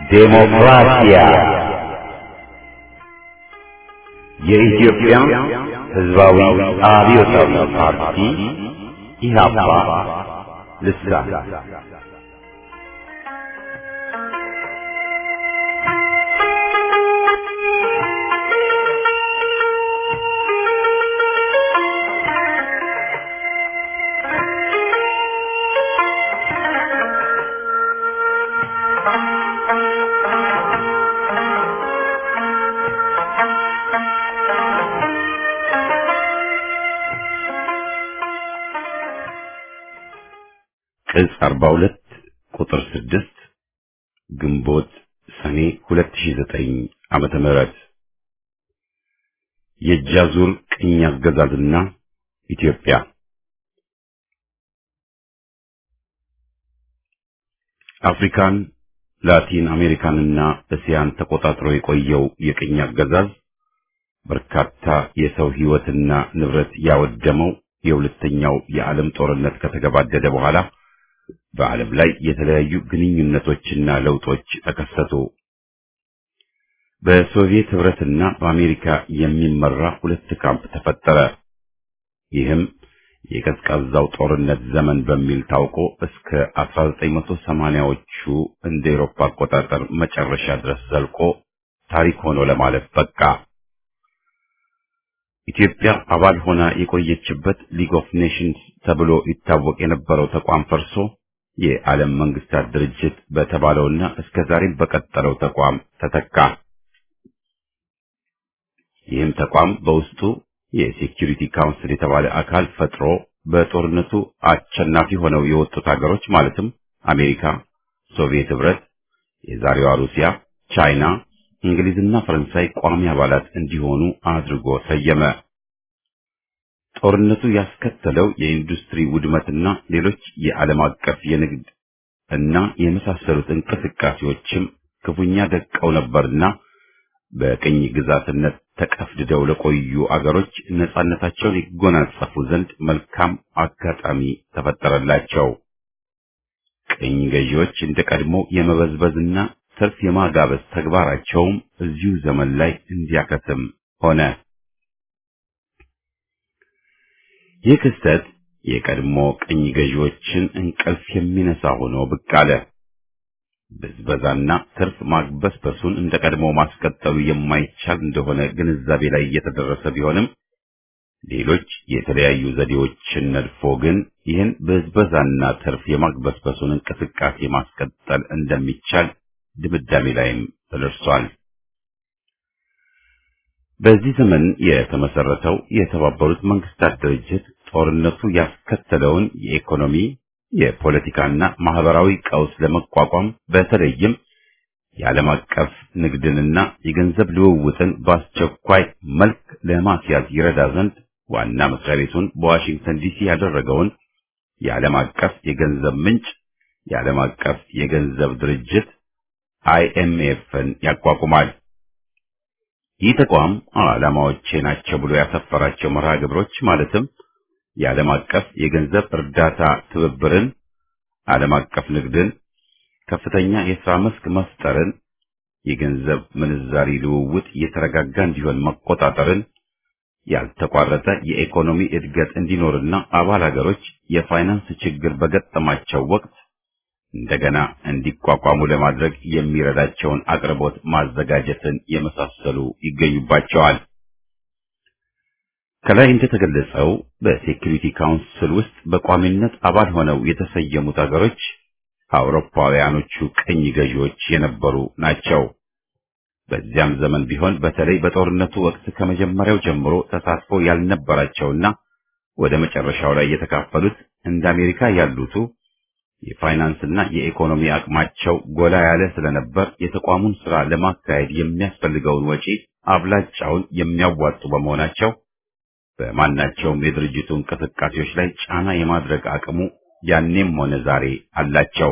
[SPEAKER 1] ዴሞክራሲያ የኢትዮጵያ ሕዝባዊ አብዮታዊ ፓርቲ ኢህአፓ ልሳን ቅጽ 42 ቁጥር 6 ግንቦት ሰኔ 2009 ዓመተ ምህረት የጃዙር ቅኝ አገዛዝና ኢትዮጵያ አፍሪካን ላቲን አሜሪካንና እስያን ተቆጣጥሮ የቆየው የቅኝ አገዛዝ በርካታ የሰው ሕይወትና ንብረት ያወደመው የሁለተኛው የዓለም ጦርነት ከተገባደደ በኋላ በዓለም ላይ የተለያዩ ግንኙነቶችና ለውጦች ተከሰቱ። በሶቪየት ህብረትና በአሜሪካ የሚመራ ሁለት ካምፕ ተፈጠረ። ይህም የቀዝቃዛው ጦርነት ዘመን በሚል ታውቆ እስከ 1980ዎቹ እንደ ኤሮፓ አቆጣጠር መጨረሻ ድረስ ዘልቆ ታሪክ ሆኖ ለማለፍ በቃ። ኢትዮጵያ አባል ሆና የቆየችበት ሊግ ኦፍ ኔሽንስ ተብሎ ይታወቅ የነበረው ተቋም ፈርሶ የዓለም መንግስታት ድርጅት በተባለውና እስከ ዛሬም በቀጠለው ተቋም ተተካ። ይህም ተቋም በውስጡ የሴኪሪቲ ካውንስል የተባለ አካል ፈጥሮ በጦርነቱ አሸናፊ ሆነው የወጡት ሀገሮች ማለትም አሜሪካ፣ ሶቪየት ህብረት፣ የዛሬዋ ሩሲያ፣ ቻይና፣ እንግሊዝና ፈረንሳይ ቋሚ አባላት እንዲሆኑ አድርጎ ሰየመ። ጦርነቱ ያስከተለው የኢንዱስትሪ ውድመትና ሌሎች የዓለም አቀፍ የንግድ እና የመሳሰሉት እንቅስቃሴዎችም ክፉኛ ደቀው ነበርና በቅኝ ግዛትነት ተቀፍድደው ለቆዩ አገሮች ነጻነታቸውን ይጎናጸፉ ዘንድ መልካም አጋጣሚ ተፈጠረላቸው። ቅኝ ገዢዎች እንደ ቀድሞ የመበዝበዝና ትርፍ የማጋበዝ ተግባራቸውም እዚሁ ዘመን ላይ እንዲያከትም ሆነ። ይህ ክስተት የቀድሞ ቅኝ ገዢዎችን እንቅልፍ የሚነሳ ሆኖ ብቅ አለ። ብዝበዛና ትርፍ ማግበስበሱን እንደ ቀድሞ ማስቀጠሉ የማይቻል እንደሆነ ግንዛቤ ላይ እየተደረሰ ቢሆንም ሌሎች የተለያዩ ዘዴዎችን ነድፎ ግን ይህን ብዝበዛና ትርፍ የማግበስበሱን እንቅስቃሴ ማስቀጠል እንደሚቻል ድምዳሜ ላይም ተደርሷል። በዚህ ዘመን የተመሰረተው የተባበሩት መንግስታት ድርጅት ጦርነቱ ያስከተለውን የኢኮኖሚ የፖለቲካና ማህበራዊ ቀውስ ለመቋቋም በተለይም የዓለም አቀፍ ንግድንና የገንዘብ ልውውጥን በአስቸኳይ መልክ ለማስያዝ ይረዳ ዘንድ ዋና መስሪያ ቤቱን በዋሽንግተን ዲሲ ያደረገውን የዓለም አቀፍ የገንዘብ ምንጭ የዓለም አቀፍ የገንዘብ ድርጅት አይኤምኤፍን ያቋቁማል። ይህ ተቋም ዓላማዎቼ ናቸው ብሎ ያሰፈራቸው መርሃ ግብሮች ማለትም የዓለም አቀፍ የገንዘብ እርዳታ ትብብርን፣ ዓለም አቀፍ ንግድን፣ ከፍተኛ የሥራ መስክ መፍጠርን፣ የገንዘብ ምንዛሪ ልውውጥ የተረጋጋ እንዲሆን መቆጣጠርን፣ ያልተቋረጠ የኢኮኖሚ እድገት እንዲኖርና አባል ሀገሮች የፋይናንስ ችግር በገጠማቸው ወቅት እንደገና እንዲቋቋሙ ለማድረግ የሚረዳቸውን አቅርቦት ማዘጋጀትን የመሳሰሉ ይገኙባቸዋል። ከላይ እንደተገለጸው በሴኩሪቲ ካውንስል ውስጥ በቋሚነት አባል ሆነው የተሰየሙት ሀገሮች አውሮፓውያኖቹ ቅኝ ገዢዎች የነበሩ ናቸው። በዚያም ዘመን ቢሆን በተለይ በጦርነቱ ወቅት ከመጀመሪያው ጀምሮ ተሳትፎ ያልነበራቸውና ወደ መጨረሻው ላይ የተካፈሉት እንደ አሜሪካ ያሉቱ የፋይናንስና የኢኮኖሚ አቅማቸው ጎላ ያለ ስለነበር የተቋሙን ስራ ለማካሄድ የሚያስፈልገውን ወጪ አብላጫውን የሚያዋጡ በመሆናቸው በማናቸውም የድርጅቱ እንቅስቃሴዎች ላይ ጫና የማድረግ አቅሙ ያኔም ሆነ ዛሬ አላቸው።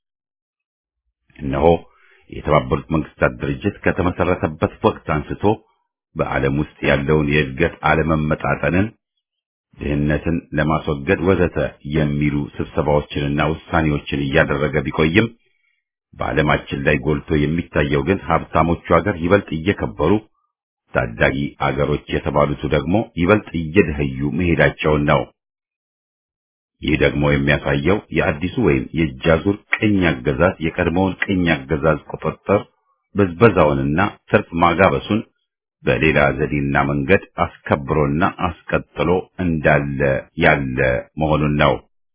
[SPEAKER 1] እነሆ የተባበሩት መንግስታት ድርጅት ከተመሰረተበት ወቅት አንስቶ በዓለም ውስጥ ያለውን የእድገት አለመመጣጠንን፣ ድህነትን ለማስወገድ ወዘተ የሚሉ ስብሰባዎችንና ውሳኔዎችን እያደረገ ቢቆይም በዓለማችን ላይ ጎልቶ የሚታየው ግን ሀብታሞቹ ሀገር ይበልጥ እየከበሩ ታዳጊ አገሮች የተባሉቱ ደግሞ ይበልጥ እየደኸዩ መሄዳቸውን ነው። ይህ ደግሞ የሚያሳየው የአዲሱ ወይም የእጃዙር ቅኝ አገዛዝ የቀድሞውን ቅኝ አገዛዝ ቁጥጥር ብዝበዛውንና ትርፍ ማጋበሱን በሌላ ዘዴና መንገድ አስከብሮና አስቀጥሎ እንዳለ ያለ መሆኑን ነው።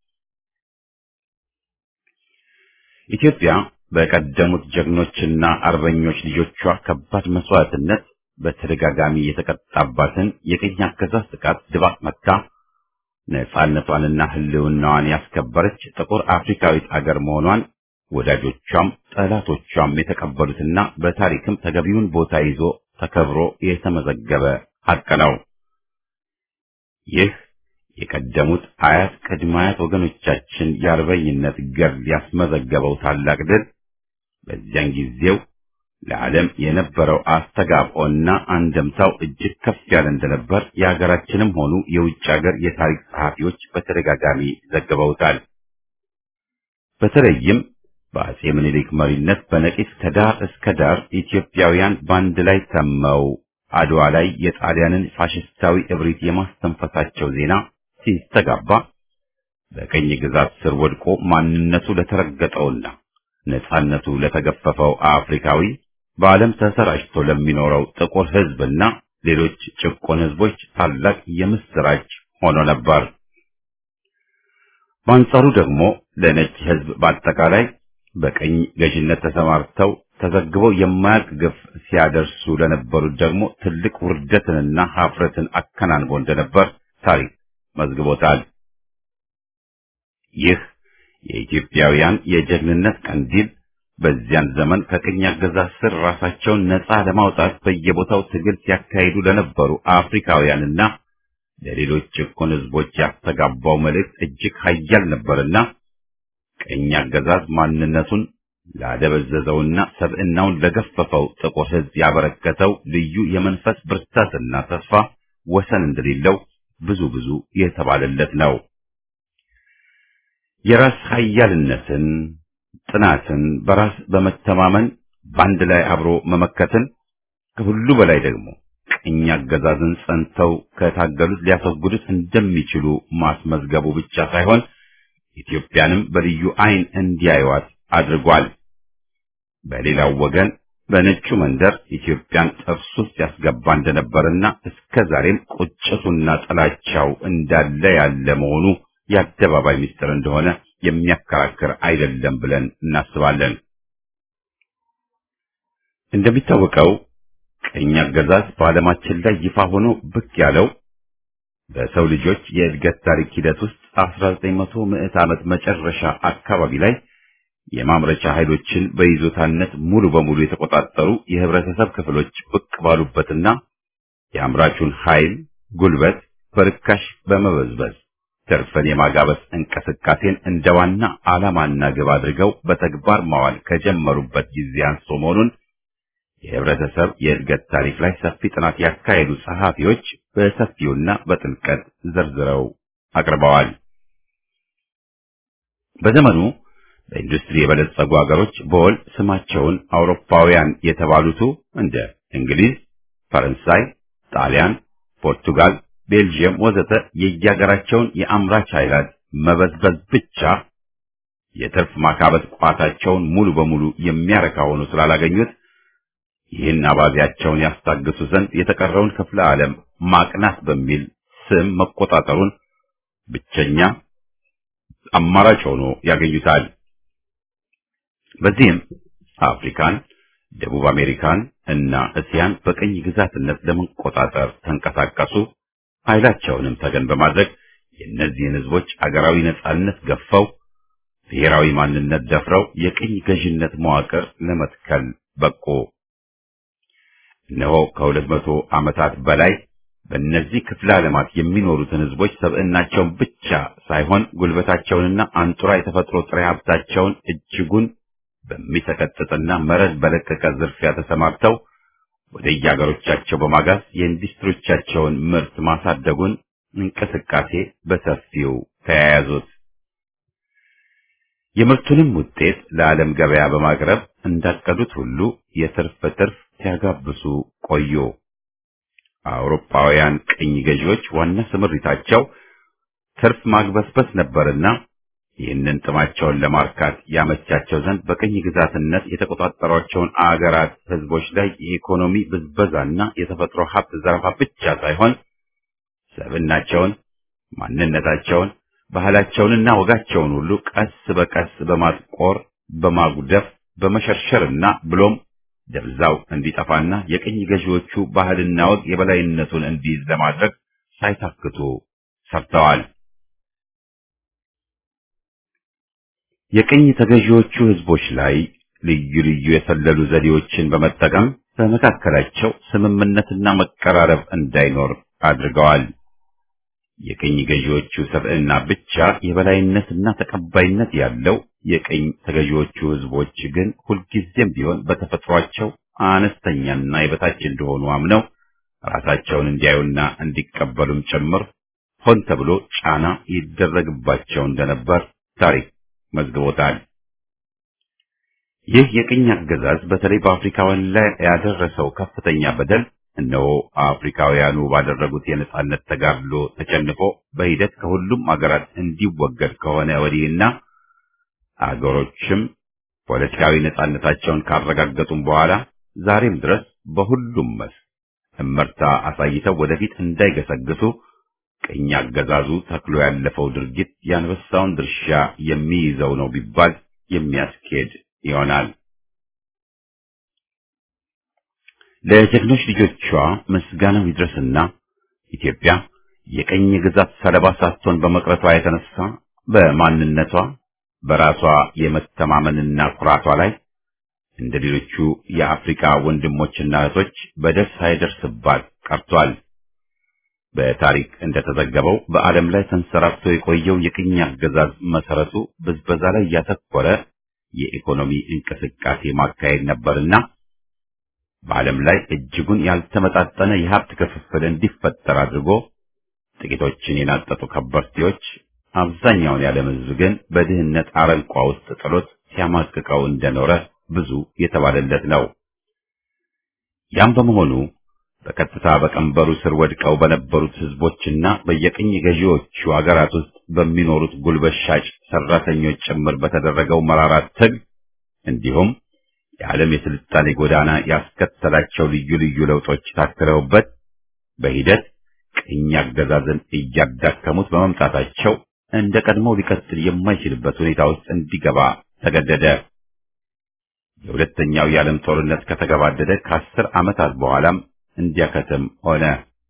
[SPEAKER 1] ኢትዮጵያ በቀደሙት ጀግኖችና አርበኞች ልጆቿ ከባድ መስዋዕትነት በተደጋጋሚ የተቀጣባትን የቅኝ አገዛዝ ጥቃት ድባቅ መታ ነጻነቷንና ሕልውናዋን ያስከበረች ጥቁር አፍሪካዊት አገር መሆኗን ወዳጆቿም ጠላቶቿም የተቀበሉትና በታሪክም ተገቢውን ቦታ ይዞ ተከብሮ የተመዘገበ ሐቅ ነው። ይህ የቀደሙት አያት ቅድመ አያት ወገኖቻችን የአርበኝነት ገድል ያስመዘገበው ታላቅ ድል በዚያን ጊዜው ለዓለም የነበረው አስተጋብኦና አንደምታው እጅግ ከፍ ያለ እንደነበር የሀገራችንም ሆኑ የውጭ ሀገር የታሪክ ጸሐፊዎች በተደጋጋሚ ዘግበውታል። በተለይም በአጼ ምኒልክ መሪነት በነቂስ ከዳር እስከ ዳር ኢትዮጵያውያን በአንድ ላይ ተመው አድዋ ላይ የጣሊያንን ፋሽስታዊ እብሪት የማስተንፈሳቸው ዜና ሲስተጋባ በቀኝ ግዛት ስር ወድቆ ማንነቱ ለተረገጠውና ነጻነቱ ለተገፈፈው አፍሪካዊ በዓለም ተሰራጭቶ ለሚኖረው ጥቁር ሕዝብና ሌሎች ጭቆን ሕዝቦች ታላቅ የምስራች ሆኖ ነበር። በአንጻሩ ደግሞ ለነጭ ሕዝብ በአጠቃላይ በቀኝ ገዥነት ተሰማርተው ተዘግበው የማያልቅ ግፍ ሲያደርሱ ለነበሩት ደግሞ ትልቅ ውርደትንና ሀፍረትን አከናንቦ እንደነበር ታሪክ መዝግቦታል። ይህ የኢትዮጵያውያን የጀግንነት ቀንዲል በዚያን ዘመን ከቅኝ አገዛዝ ስር ራሳቸውን ነፃ ለማውጣት በየቦታው ትግል ሲያካሂዱ ለነበሩ አፍሪካውያንና ለሌሎች ጭቁን ሕዝቦች ያስተጋባው መልእክት እጅግ ኃያል ነበርና ቅኝ አገዛዝ ማንነቱን ላደበዘዘውና ሰብዕናውን ለገፈፈው ጥቁር ሕዝብ ያበረከተው ልዩ የመንፈስ ብርታትና ተስፋ ወሰን እንደሌለው ብዙ ብዙ የተባለለት ነው። የራስ ኃያልነትን፣ ጥናትን፣ በራስ በመተማመን በአንድ ላይ አብሮ መመከትን ከሁሉ በላይ ደግሞ ቅኝ አገዛዝን ጸንተው ከታገሉት ሊያስወግዱት እንደሚችሉ ማስመዝገቡ ብቻ ሳይሆን ኢትዮጵያንም በልዩ ዓይን እንዲያዩዋት አድርጓል። በሌላው ወገን በነጩ መንደር ኢትዮጵያን ጥርስ ውስጥ ያስገባ እንደነበርና እስከ ዛሬም ቁጭቱና ጥላቻው እንዳለ ያለ መሆኑ የአደባባይ ምስጢር እንደሆነ የሚያከራክር አይደለም ብለን እናስባለን። እንደሚታወቀው ቅኝ አገዛዝ በዓለማችን ላይ ይፋ ሆኖ ብቅ ያለው በሰው ልጆች የእድገት ታሪክ ሂደት ውስጥ 1900 ምዕት ዓመት መጨረሻ አካባቢ ላይ የማምረቻ ኃይሎችን በይዞታነት ሙሉ በሙሉ የተቆጣጠሩ የህብረተሰብ ክፍሎች ብቅ ባሉበትና የአምራቹን ኃይል ጉልበት በርካሽ በመበዝበዝ ትርፍን የማጋበስ እንቅስቃሴን እንደ ዋና ዓላማና ግብ አድርገው በተግባር ማዋል ከጀመሩበት ጊዜ አንስቶ መሆኑን የህብረተሰብ የእድገት ታሪክ ላይ ሰፊ ጥናት ያካሄዱ ጸሐፊዎች በሰፊውና በጥልቀት ዘርዝረው አቅርበዋል። በዘመኑ በኢንዱስትሪ የበለጸጉ ሀገሮች በወል ስማቸውን አውሮፓውያን የተባሉቱ እንደ እንግሊዝ፣ ፈረንሳይ፣ ጣሊያን፣ ፖርቱጋል፣ ቤልጅየም ወዘተ የየሀገራቸውን የአምራች ኃይላት መበዝበዝ ብቻ የትርፍ ማካበት ቋታቸውን ሙሉ በሙሉ የሚያረካ ሆኖ ስላላገኙት ይህን አባቢያቸውን ያስታግሱ ዘንድ የተቀረውን ክፍለ ዓለም ማቅናት በሚል ስም መቆጣጠሩን ብቸኛ አማራጭ ሆኖ ያገኙታል። በዚህም አፍሪካን፣ ደቡብ አሜሪካን እና እስያን በቅኝ ግዛትነት ለመቆጣጠር ተንቀሳቀሱ። ኃይላቸውንም ተገን በማድረግ የእነዚህን ህዝቦች አገራዊ ነጻነት ገፈው ብሔራዊ ማንነት ደፍረው የቅኝ ገዥነት መዋቅር ለመትከል በቁ። እነሆ ከሁለት መቶ ዓመታት በላይ በእነዚህ ክፍለ ዓለማት የሚኖሩትን ህዝቦች ሰብዕናቸውን ብቻ ሳይሆን ጉልበታቸውንና አንጡራ የተፈጥሮ ጥሬ ሀብታቸውን እጅጉን በሚሰቀጥጥና መረድ በለቀቀ ዝርፊያ ተሰማርተው ወደ የአገሮቻቸው በማጋዝ የኢንዱስትሪዎቻቸውን ምርት ማሳደጉን እንቅስቃሴ በሰፊው ተያያዙት። የምርቱንም ውጤት ለዓለም ገበያ በማቅረብ እንዳቀዱት ሁሉ የትርፍ ትርፍ ሲያጋብሱ ቆዩ። አውሮፓውያን ቅኝ ገዢዎች ዋና ስምሪታቸው ትርፍ ማግበስበስ ነበርና ይህንን ጥማቸውን ለማርካት ያመቻቸው ዘንድ በቅኝ ግዛትነት የተቆጣጠሯቸውን አገራት ህዝቦች ላይ የኢኮኖሚ ብዝበዛና የተፈጥሮ ሀብት ዘረፋ ብቻ ሳይሆን ሰብናቸውን፣ ማንነታቸውን፣ ባህላቸውንና ወጋቸውን ሁሉ ቀስ በቀስ በማጥቆር በማጉደፍ በመሸርሸርና ብሎም ደብዛው እንዲጠፋና የቅኝ ገዢዎቹ ባህልና ወግ የበላይነቱን እንዲይዝ ለማድረግ ሳይታክቱ ሰርተዋል። የቅኝ ተገዢዎቹ ህዝቦች ላይ ልዩ ልዩ የሰለሉ ዘዴዎችን በመጠቀም በመካከላቸው ስምምነትና መቀራረብ እንዳይኖር አድርገዋል። የቅኝ ገዢዎቹ ሰብዕና ብቻ የበላይነትና ተቀባይነት ያለው፣ የቅኝ ተገዢዎቹ ህዝቦች ግን ሁልጊዜም ቢሆን በተፈጥሯቸው አነስተኛና የበታች እንደሆኑ አምነው ራሳቸውን እንዲያዩና እንዲቀበሉም ጭምር ሆን ተብሎ ጫና ይደረግባቸው እንደነበር ታሪክ መዝግቦታል። ይህ የቅኝ አገዛዝ በተለይ በአፍሪካውያን ላይ ያደረሰው ከፍተኛ በደል እነሆ አፍሪካውያኑ ባደረጉት የነጻነት ተጋድሎ ተጨንቆ በሂደት ከሁሉም አገራት እንዲወገድ ከሆነ ወዲህና አገሮችም ፖለቲካዊ ነጻነታቸውን ካረጋገጡም በኋላ ዛሬም ድረስ በሁሉም መስክ እመርታ አሳይተው ወደፊት እንዳይገሰግሱ ቅኝ አገዛዙ ተክሎ ያለፈው ድርጊት የአንበሳውን ድርሻ የሚይዘው ነው ቢባል የሚያስኬድ ይሆናል። ለጀግኖች ልጆቿ ምስጋናው ይድረስና ኢትዮጵያ የቅኝ ግዛት ሰለባ ሳትሆን በመቅረቷ የተነሳ በማንነቷ በራሷ የመተማመንና ኩራቷ ላይ እንደ ሌሎቹ የአፍሪካ ወንድሞችና እህቶች በደል ሳይደርስባት ቀርቷል። በታሪክ እንደተዘገበው በዓለም ላይ ተንሰራፍቶ የቆየው የቅኝ አገዛዝ መሰረቱ ብዝበዛ ላይ ያተኮረ የኢኮኖሚ እንቅስቃሴ ማካሄድ ነበርና በዓለም ላይ እጅጉን ያልተመጣጠነ የሀብት ክፍፍል እንዲፈጠር አድርጎ ጥቂቶችን የናጠጡ ከበርቴዎች አብዛኛውን የዓለም ሕዝብ ግን በድህነት አረንቋ ውስጥ ጥሎት ሲያማቅቀው እንደኖረ ብዙ የተባለለት ነው። ያም በመሆኑ በቀጥታ በቀንበሩ ስር ወድቀው በነበሩት ሕዝቦችና በየቅኝ ገዢዎቹ አገራት ውስጥ በሚኖሩት ጉልበት ሻጭ ሰራተኞች ጭምር በተደረገው መራራ ትግል እንዲሁም የዓለም የስልጣኔ ጎዳና ያስከተላቸው ልዩ ልዩ ለውጦች ታክለውበት በሂደት ቅኝ አገዛዝን እያዳከሙት በመምጣታቸው እንደ ቀድሞው ሊቀጥል የማይችልበት ሁኔታ ውስጥ እንዲገባ ተገደደ። የሁለተኛው የዓለም ጦርነት ከተገባደደ ከአስር ዓመታት በኋላም እንዲያከትም ሆነ።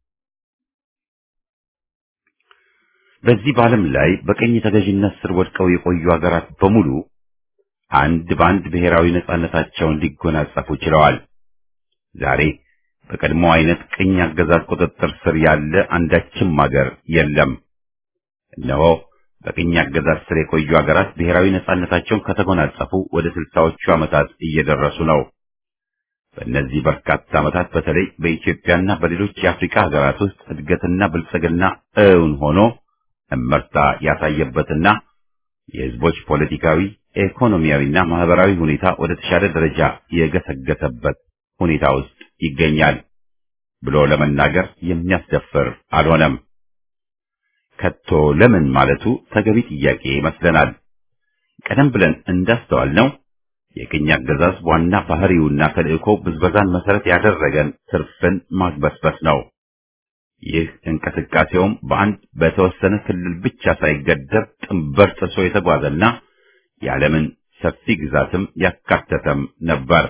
[SPEAKER 1] በዚህ በዓለም ላይ በቅኝ ተገዥነት ስር ወድቀው የቆዩ ሀገራት በሙሉ አንድ በአንድ ብሔራዊ ነጻነታቸውን ሊጎናጸፉ ችለዋል። ዛሬ በቀድሞ አይነት ቅኝ አገዛዝ ቁጥጥር ስር ያለ አንዳችም ሀገር የለም። እነሆ በቅኝ አገዛዝ ስር የቆዩ ሀገራት ብሔራዊ ነጻነታቸውን ከተጎናጸፉ ወደ ስልሳዎቹ ዓመታት እየደረሱ ነው። በእነዚህ በርካታ ዓመታት በተለይ በኢትዮጵያና በሌሎች የአፍሪካ ሀገራት ውስጥ እድገትና ብልጽግና እውን ሆኖ እመርታ ያሳየበትና የሕዝቦች ፖለቲካዊ፣ ኢኮኖሚያዊና ማህበራዊ ሁኔታ ወደ ተሻለ ደረጃ የገሰገሰበት ሁኔታ ውስጥ ይገኛል ብሎ ለመናገር የሚያስደፍር አልሆነም። ከቶ ለምን ማለቱ ተገቢ ጥያቄ ይመስለናል። ቀደም ብለን እንዳስተዋልነው የቅኝ አገዛዝ ዋና ባህሪውና ተልእኮ ብዝበዛን መሰረት ያደረገን ትርፍን ማግበስበስ ነው። ይህ እንቅስቃሴውም በአንድ በተወሰነ ክልል ብቻ ሳይገደብ ጥንበር ጥሶ የተጓዘና የዓለምን ሰፊ ግዛትም ያካተተም ነበር።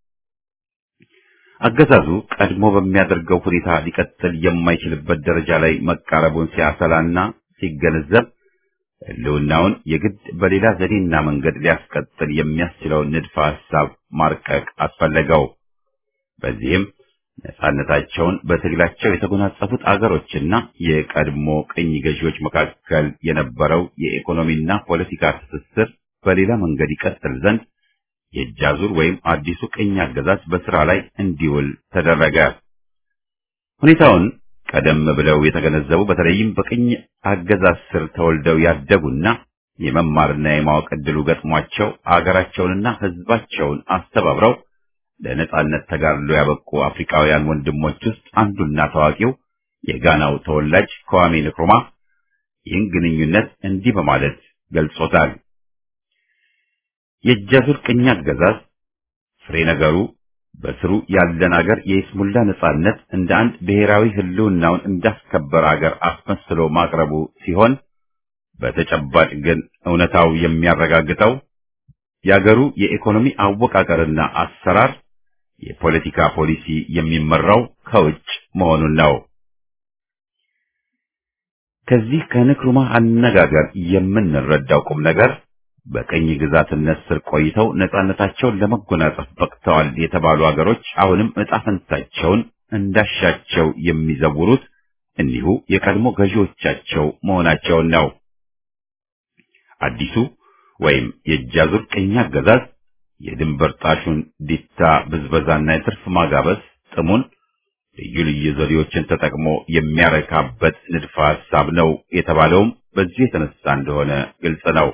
[SPEAKER 1] አገዛዙ ቀድሞ በሚያደርገው ሁኔታ ሊቀጥል የማይችልበት ደረጃ ላይ መቃረቡን ሲያሰላና ሲገነዘብ ሕልውናውን የግድ በሌላ ዘዴና መንገድ ሊያስቀጥል የሚያስችለውን ንድፈ ሐሳብ ማርቀቅ አስፈለገው። በዚህም ነጻነታቸውን በትግላቸው የተጎናጸፉት አገሮችና የቀድሞ ቅኝ ገዢዎች መካከል የነበረው የኢኮኖሚና ፖለቲካ ትስስር በሌላ መንገድ ይቀጥል ዘንድ የእጅ አዙር ወይም አዲሱ ቅኝ አገዛዝ በስራ ላይ እንዲውል ተደረገ። ሁኔታውን ቀደም ብለው የተገነዘቡ በተለይም በቅኝ አገዛዝ ስር ተወልደው ያደጉና የመማርና የማወቅ ዕድሉ ገጥሟቸው አገራቸውንና ሕዝባቸውን አስተባብረው ለነጻነት ተጋድሎ ያበቁ አፍሪካውያን ወንድሞች ውስጥ አንዱና ታዋቂው የጋናው ተወላጅ ከዋሜ ንክሩማ ይህን ግንኙነት እንዲህ በማለት ገልጾታል። የእጃዙር ቅኝ አገዛዝ ፍሬ ነገሩ በስሩ ያለን አገር የይስሙላ ነጻነት እንደ አንድ ብሔራዊ ህልውናውን እንዳስከበረ አገር አስመስሎ ማቅረቡ ሲሆን በተጨባጭ ግን እውነታው የሚያረጋግጠው የአገሩ የኢኮኖሚ አወቃቀርና አሰራር የፖለቲካ ፖሊሲ የሚመራው ከውጭ መሆኑን ነው። ከዚህ ከንክሩማ አነጋገር የምንረዳው ቁም ነገር በቀኝ ግዛትነት ስር ቆይተው ነጻነታቸውን ለመጎናጸፍ በቅተዋል የተባሉ አገሮች አሁንም ዕጣ ፈንታቸውን እንዳሻቸው የሚዘውሩት እኒሁ የቀድሞ ገዢዎቻቸው መሆናቸውን ነው። አዲሱ ወይም የእጃዙር ቅኝ አገዛዝ የድንበር ጣሹን ዲታ ብዝበዛና የትርፍ ማጋበስ ጥሙን ልዩ ልዩ ዘዴዎችን ተጠቅሞ የሚያረካበት ንድፈ ሐሳብ ነው የተባለውም በዚሁ የተነሳ እንደሆነ ግልጽ ነው።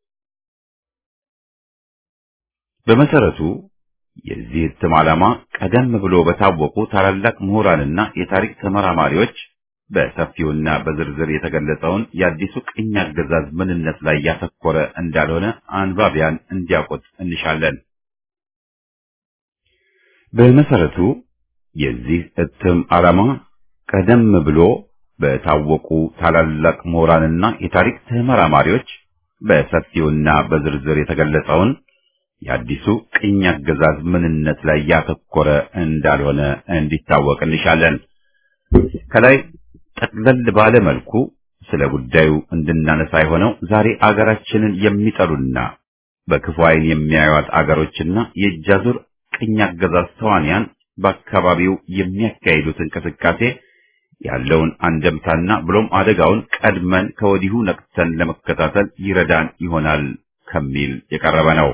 [SPEAKER 1] በመሰረቱ የዚህ እትም ዓላማ ቀደም ብሎ በታወቁ ታላላቅ ምሁራንና የታሪክ ተመራማሪዎች በሰፊውና በዝርዝር የተገለጸውን የአዲሱ ቅኝ አገዛዝ ምንነት ላይ ያተኮረ እንዳልሆነ አንባቢያን እንዲያውቁት እንሻለን። በመሰረቱ የዚህ እትም ዓላማ ቀደም ብሎ በታወቁ ታላላቅ ምሁራንና የታሪክ ተመራማሪዎች በሰፊውና በዝርዝር የተገለጸውን የአዲሱ ቅኝ አገዛዝ ምንነት ላይ ያተኮረ እንዳልሆነ እንዲታወቅ እንሻለን። ከላይ ጠቅለል ባለ መልኩ ስለ ጉዳዩ እንድናነሳ የሆነው ዛሬ አገራችንን የሚጠሉና በክፉ ዓይን የሚያዩት አገሮችና የእጃዙር ቅኝ አገዛዝ ተዋንያን በአካባቢው የሚያካሂዱት እንቅስቃሴ ያለውን አንደምታና ብሎም አደጋውን ቀድመን ከወዲሁ ነቅተን ለመከታተል ይረዳን ይሆናል ከሚል የቀረበ ነው።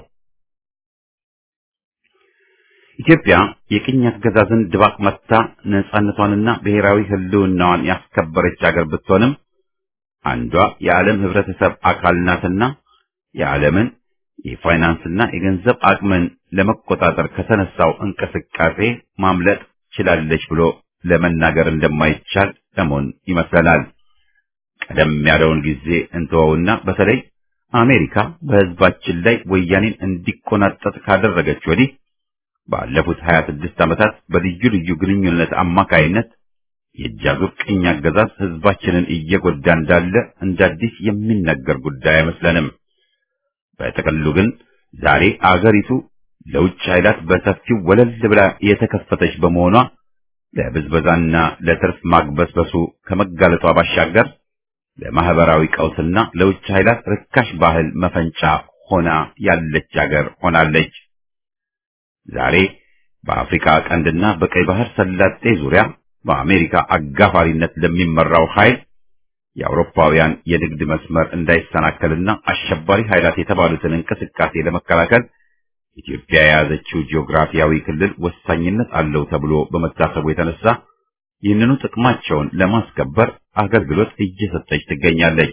[SPEAKER 1] ኢትዮጵያ የቅኝ አገዛዝን ድባቅ መታ ነጻነቷንና ብሔራዊ ሕልውናዋን ያስከበረች አገር ብትሆንም አንዷ የዓለም ሕብረተሰብ አካል ናትና የዓለምን የፋይናንስና የገንዘብ አቅምን ለመቆጣጠር ከተነሳው እንቅስቃሴ ማምለጥ ችላለች ብሎ ለመናገር እንደማይቻል ለመሆን ይመስለናል። ቀደም ያለውን ጊዜ እንተወውና በተለይ አሜሪካ በሕዝባችን ላይ ወያኔን እንዲቆናጠጥ ካደረገች ወዲህ ባለፉት 26 ዓመታት በልዩ ልዩ ግንኙነት አማካይነት የእጃዙር ቅኝ አገዛዝ ሕዝባችንን እየጎዳ እንዳለ እንደ አዲስ የሚነገር ጉዳይ አይመስለንም። በጥቅሉ ግን ዛሬ አገሪቱ ለውጭ ኃይላት በሰፊው ወለል ብላ የተከፈተች በመሆኗ ለብዝበዛና ለትርፍ ማግበስበሱ ከመጋለጧ ባሻገር ለማህበራዊ ቀውስና ለውጭ ኃይላት ርካሽ ባህል መፈንጫ ሆና ያለች አገር ሆናለች። ዛሬ በአፍሪካ ቀንድና በቀይ ባህር ሰላጤ ዙሪያ በአሜሪካ አጋፋሪነት ለሚመራው ኃይል የአውሮፓውያን የንግድ መስመር እንዳይሰናከልና አሸባሪ ኃይላት የተባሉትን እንቅስቃሴ ለመከላከል ኢትዮጵያ የያዘችው ጂኦግራፊያዊ ክልል ወሳኝነት አለው ተብሎ በመታሰቡ የተነሳ ይህንኑ ጥቅማቸውን ለማስከበር አገልግሎት እየሰጠች ትገኛለች።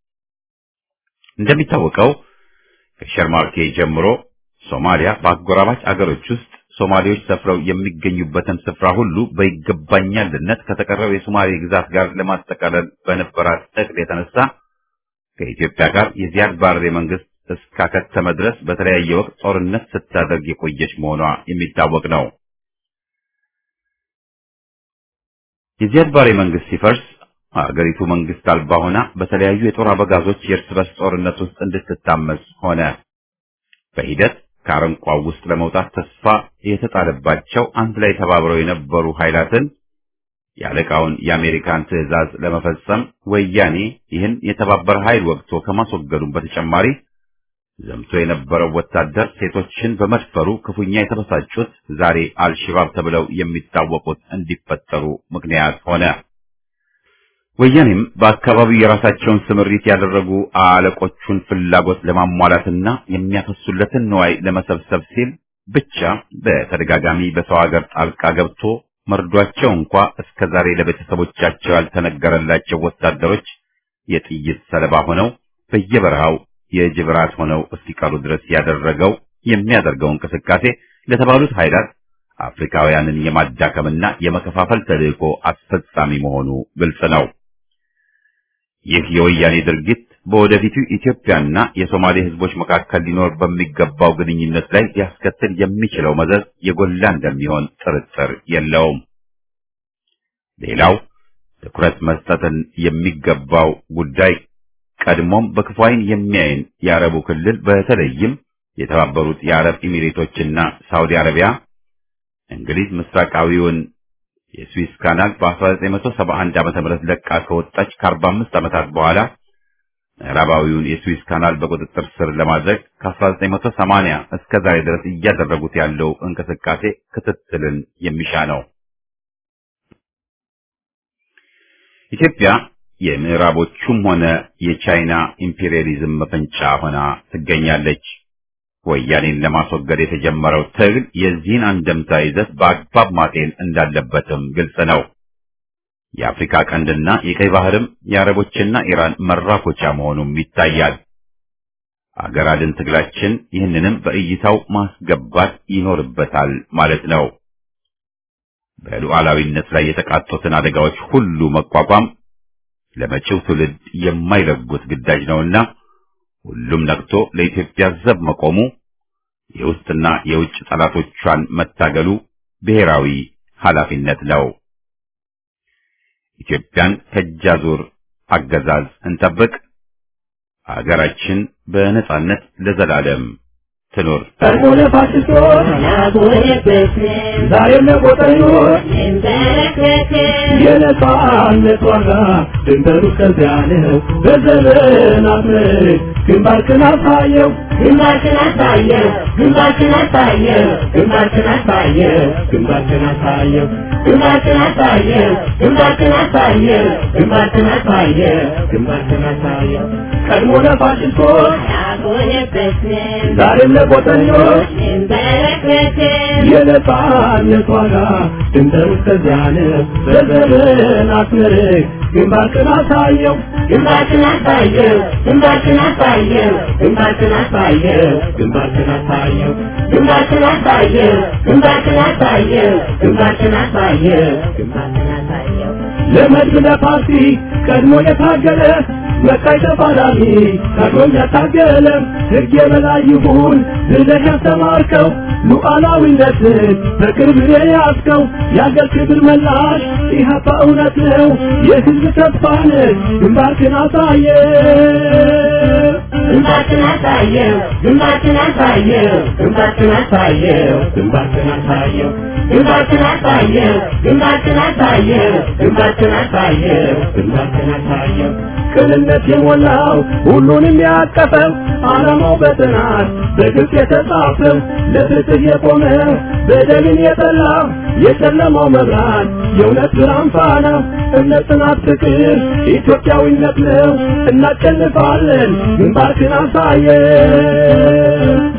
[SPEAKER 1] እንደሚታወቀው ከሸርማርኬ ጀምሮ ሶማሊያ በአጎራባች አገሮች ውስጥ ሶማሌዎች ሰፍረው የሚገኙበትን ስፍራ ሁሉ በይገባኛልነት ከተቀረው የሶማሌ ግዛት ጋር ለማጠቃለል በነበራት እቅድ የተነሳ ከኢትዮጵያ ጋር የዚያድ ባሬ መንግስት እስካከተመ ድረስ በተለያየ ወቅት ጦርነት ስታደርግ የቆየች መሆኗ የሚታወቅ ነው። የዚያድ ባሬ መንግስት ሲፈርስ አገሪቱ መንግስት አልባ ሆና በተለያዩ የጦር አበጋዞች የእርስ በርስ ጦርነት ውስጥ እንድትታመስ ሆነ። በሂደት ከአረንቋው ውስጥ ለመውጣት ተስፋ የተጣለባቸው አንድ ላይ ተባብረው የነበሩ ኃይላትን የአለቃውን የአሜሪካን ትዕዛዝ ለመፈጸም ወያኔ ይህን የተባበረ ኃይል ወቅቶ ከማስወገዱም በተጨማሪ ዘምቶ የነበረው ወታደር ሴቶችን በመድፈሩ ክፉኛ የተበሳጩት ዛሬ አልሽባብ ተብለው የሚታወቁት እንዲፈጠሩ ምክንያት ሆነ። ወያኔም በአካባቢው የራሳቸውን ስምሪት ያደረጉ አለቆቹን ፍላጎት ለማሟላትና የሚያፈሱለትን ንዋይ ለመሰብሰብ ሲል ብቻ በተደጋጋሚ በሰው ሀገር ጣልቃ ገብቶ መርዷቸው እንኳ እስከ ዛሬ ለቤተሰቦቻቸው ያልተነገረላቸው ወታደሮች የጥይት ሰለባ ሆነው በየበረሃው የጅብ ራት ሆነው እስኪቀሩ ድረስ ያደረገው የሚያደርገው እንቅስቃሴ ለተባሉት ኃይላት አፍሪካውያንን የማዳከምና የመከፋፈል ተልዕኮ አስፈጻሚ መሆኑ ግልጽ ነው። ይህ የወያኔ ድርጊት በወደፊቱ ኢትዮጵያና የሶማሌ ሕዝቦች መካከል ሊኖር በሚገባው ግንኙነት ላይ ሊያስከትል የሚችለው መዘዝ የጎላ እንደሚሆን ጥርጥር የለውም። ሌላው ትኩረት መስጠትን የሚገባው ጉዳይ ቀድሞም በክፉ ዓይን የሚያይን የአረቡ ክልል በተለይም የተባበሩት የአረብ ኤሚሬቶችና ሳውዲ አረቢያ እንግሊዝ ምስራቃዊውን የስዊስ ካናል በ1971 ዓ.ም ለቃ ከወጣች ከ45 ዓመታት በኋላ ምዕራባዊውን የስዊስ ካናል በቁጥጥር ስር ለማድረግ ከ1980 እስከ ዛሬ ድረስ እያደረጉት ያለው እንቅስቃሴ ክትትልን የሚሻ ነው። ኢትዮጵያ የምዕራቦቹም ሆነ የቻይና ኢምፔሪያሊዝም መፈንጫ ሆና ትገኛለች። ወያኔን ለማስወገድ የተጀመረው ትግል የዚህን አንደምታ ይዘት በአግባብ ማጤን እንዳለበትም ግልጽ ነው። የአፍሪካ ቀንድና የቀይ ባህርም የአረቦችና ኢራን መራኮቻ መሆኑም ይታያል። አገር አድን ትግላችን ይህንንም በእይታው ማስገባት ይኖርበታል ማለት ነው። በሉዓላዊነት ላይ የተቃጡትን አደጋዎች ሁሉ መቋቋም ለመጪው ትውልድ የማይለጉት ግዳጅ ነውና ሁሉም ነቅቶ ለኢትዮጵያ ዘብ መቆሙ የውስጥና የውጭ ጠላቶቿን መታገሉ ብሔራዊ ኃላፊነት ነው። ኢትዮጵያን ከእጃዙር አገዛዝ እንጠብቅ። አገራችን በነጻነት ለዘላለም ትኑር።
[SPEAKER 2] ቀድሞነ ፋሽስቶች ዛሬም ለቆጠኞች የነጻነት ዋጋ ድንበሩ እስከዚያ ነው። በዘመናት ምርክ ግንባርክን አሳየው
[SPEAKER 5] ግንባርክን አሳየው ግንባርክን አሳየው
[SPEAKER 2] ግንባርክን አሳየው ግንባርክን አሳየው
[SPEAKER 5] ግንባርክን አሳየው ግንባርክን አሳየው
[SPEAKER 2] ግንባርክን አሳየው ግንባርክን አሳየው ቀድሞ ለፋሽስቶች
[SPEAKER 5] አልሆነበትንም
[SPEAKER 2] ዛሬም ለቆጠኞች
[SPEAKER 5] እንበረከክም
[SPEAKER 2] የነጻነት ዋጋ ድንበሩ እስከዚያ ነው። በዘመናት ምርክ ግንባርክን አሳየው
[SPEAKER 5] ግንባርክን አሳየው ግንባርክን አሳየው
[SPEAKER 2] ግንባርክን አሳየው ግንባርክን አሳየው
[SPEAKER 5] ግንባርክን አሳየው ግንባርክን አሳየው
[SPEAKER 2] ግንባርክን አሳየው
[SPEAKER 5] ግንባርክን አሳየው
[SPEAKER 2] ለመድብ ለፓርቲ ቀድሞ የታገለ መቃይ ተፋላሚ ቀድሞም ያታገለ ሕግ የበላይ ይሁን ብለህ ያስተማርከው ሉዓላዊነትን በቅርብ የያዝከው የአገር ክብር መላሽ ኢህአፓ እውነት ነው የሕዝብ ተስፋ ነህ ግንባርክን አሳየ
[SPEAKER 5] ግንባርክን አሳየው ግንባርክን አሳየው
[SPEAKER 2] ግንባርክን አሳየው ግንባርክን አሳየው
[SPEAKER 5] ግንባርክን አሳየው ግንባርክን አሳየው
[SPEAKER 2] ግንባርክን አሳየው ግንባርክን አሳየው ቅንነት የሞላው ሁሉንም ያቀፈው ዓላማው በጥናት በግልጽ የተጻፈው ለፍትህ የቆመ በደልን የጠላ የጨለማው መብራት የእውነት ብርሃን ፋና እምነት፣ ጽናት፣ ፍቅር ኢትዮጵያዊነት ነው። እናሸንፋለን። ግንባርክን አሳየን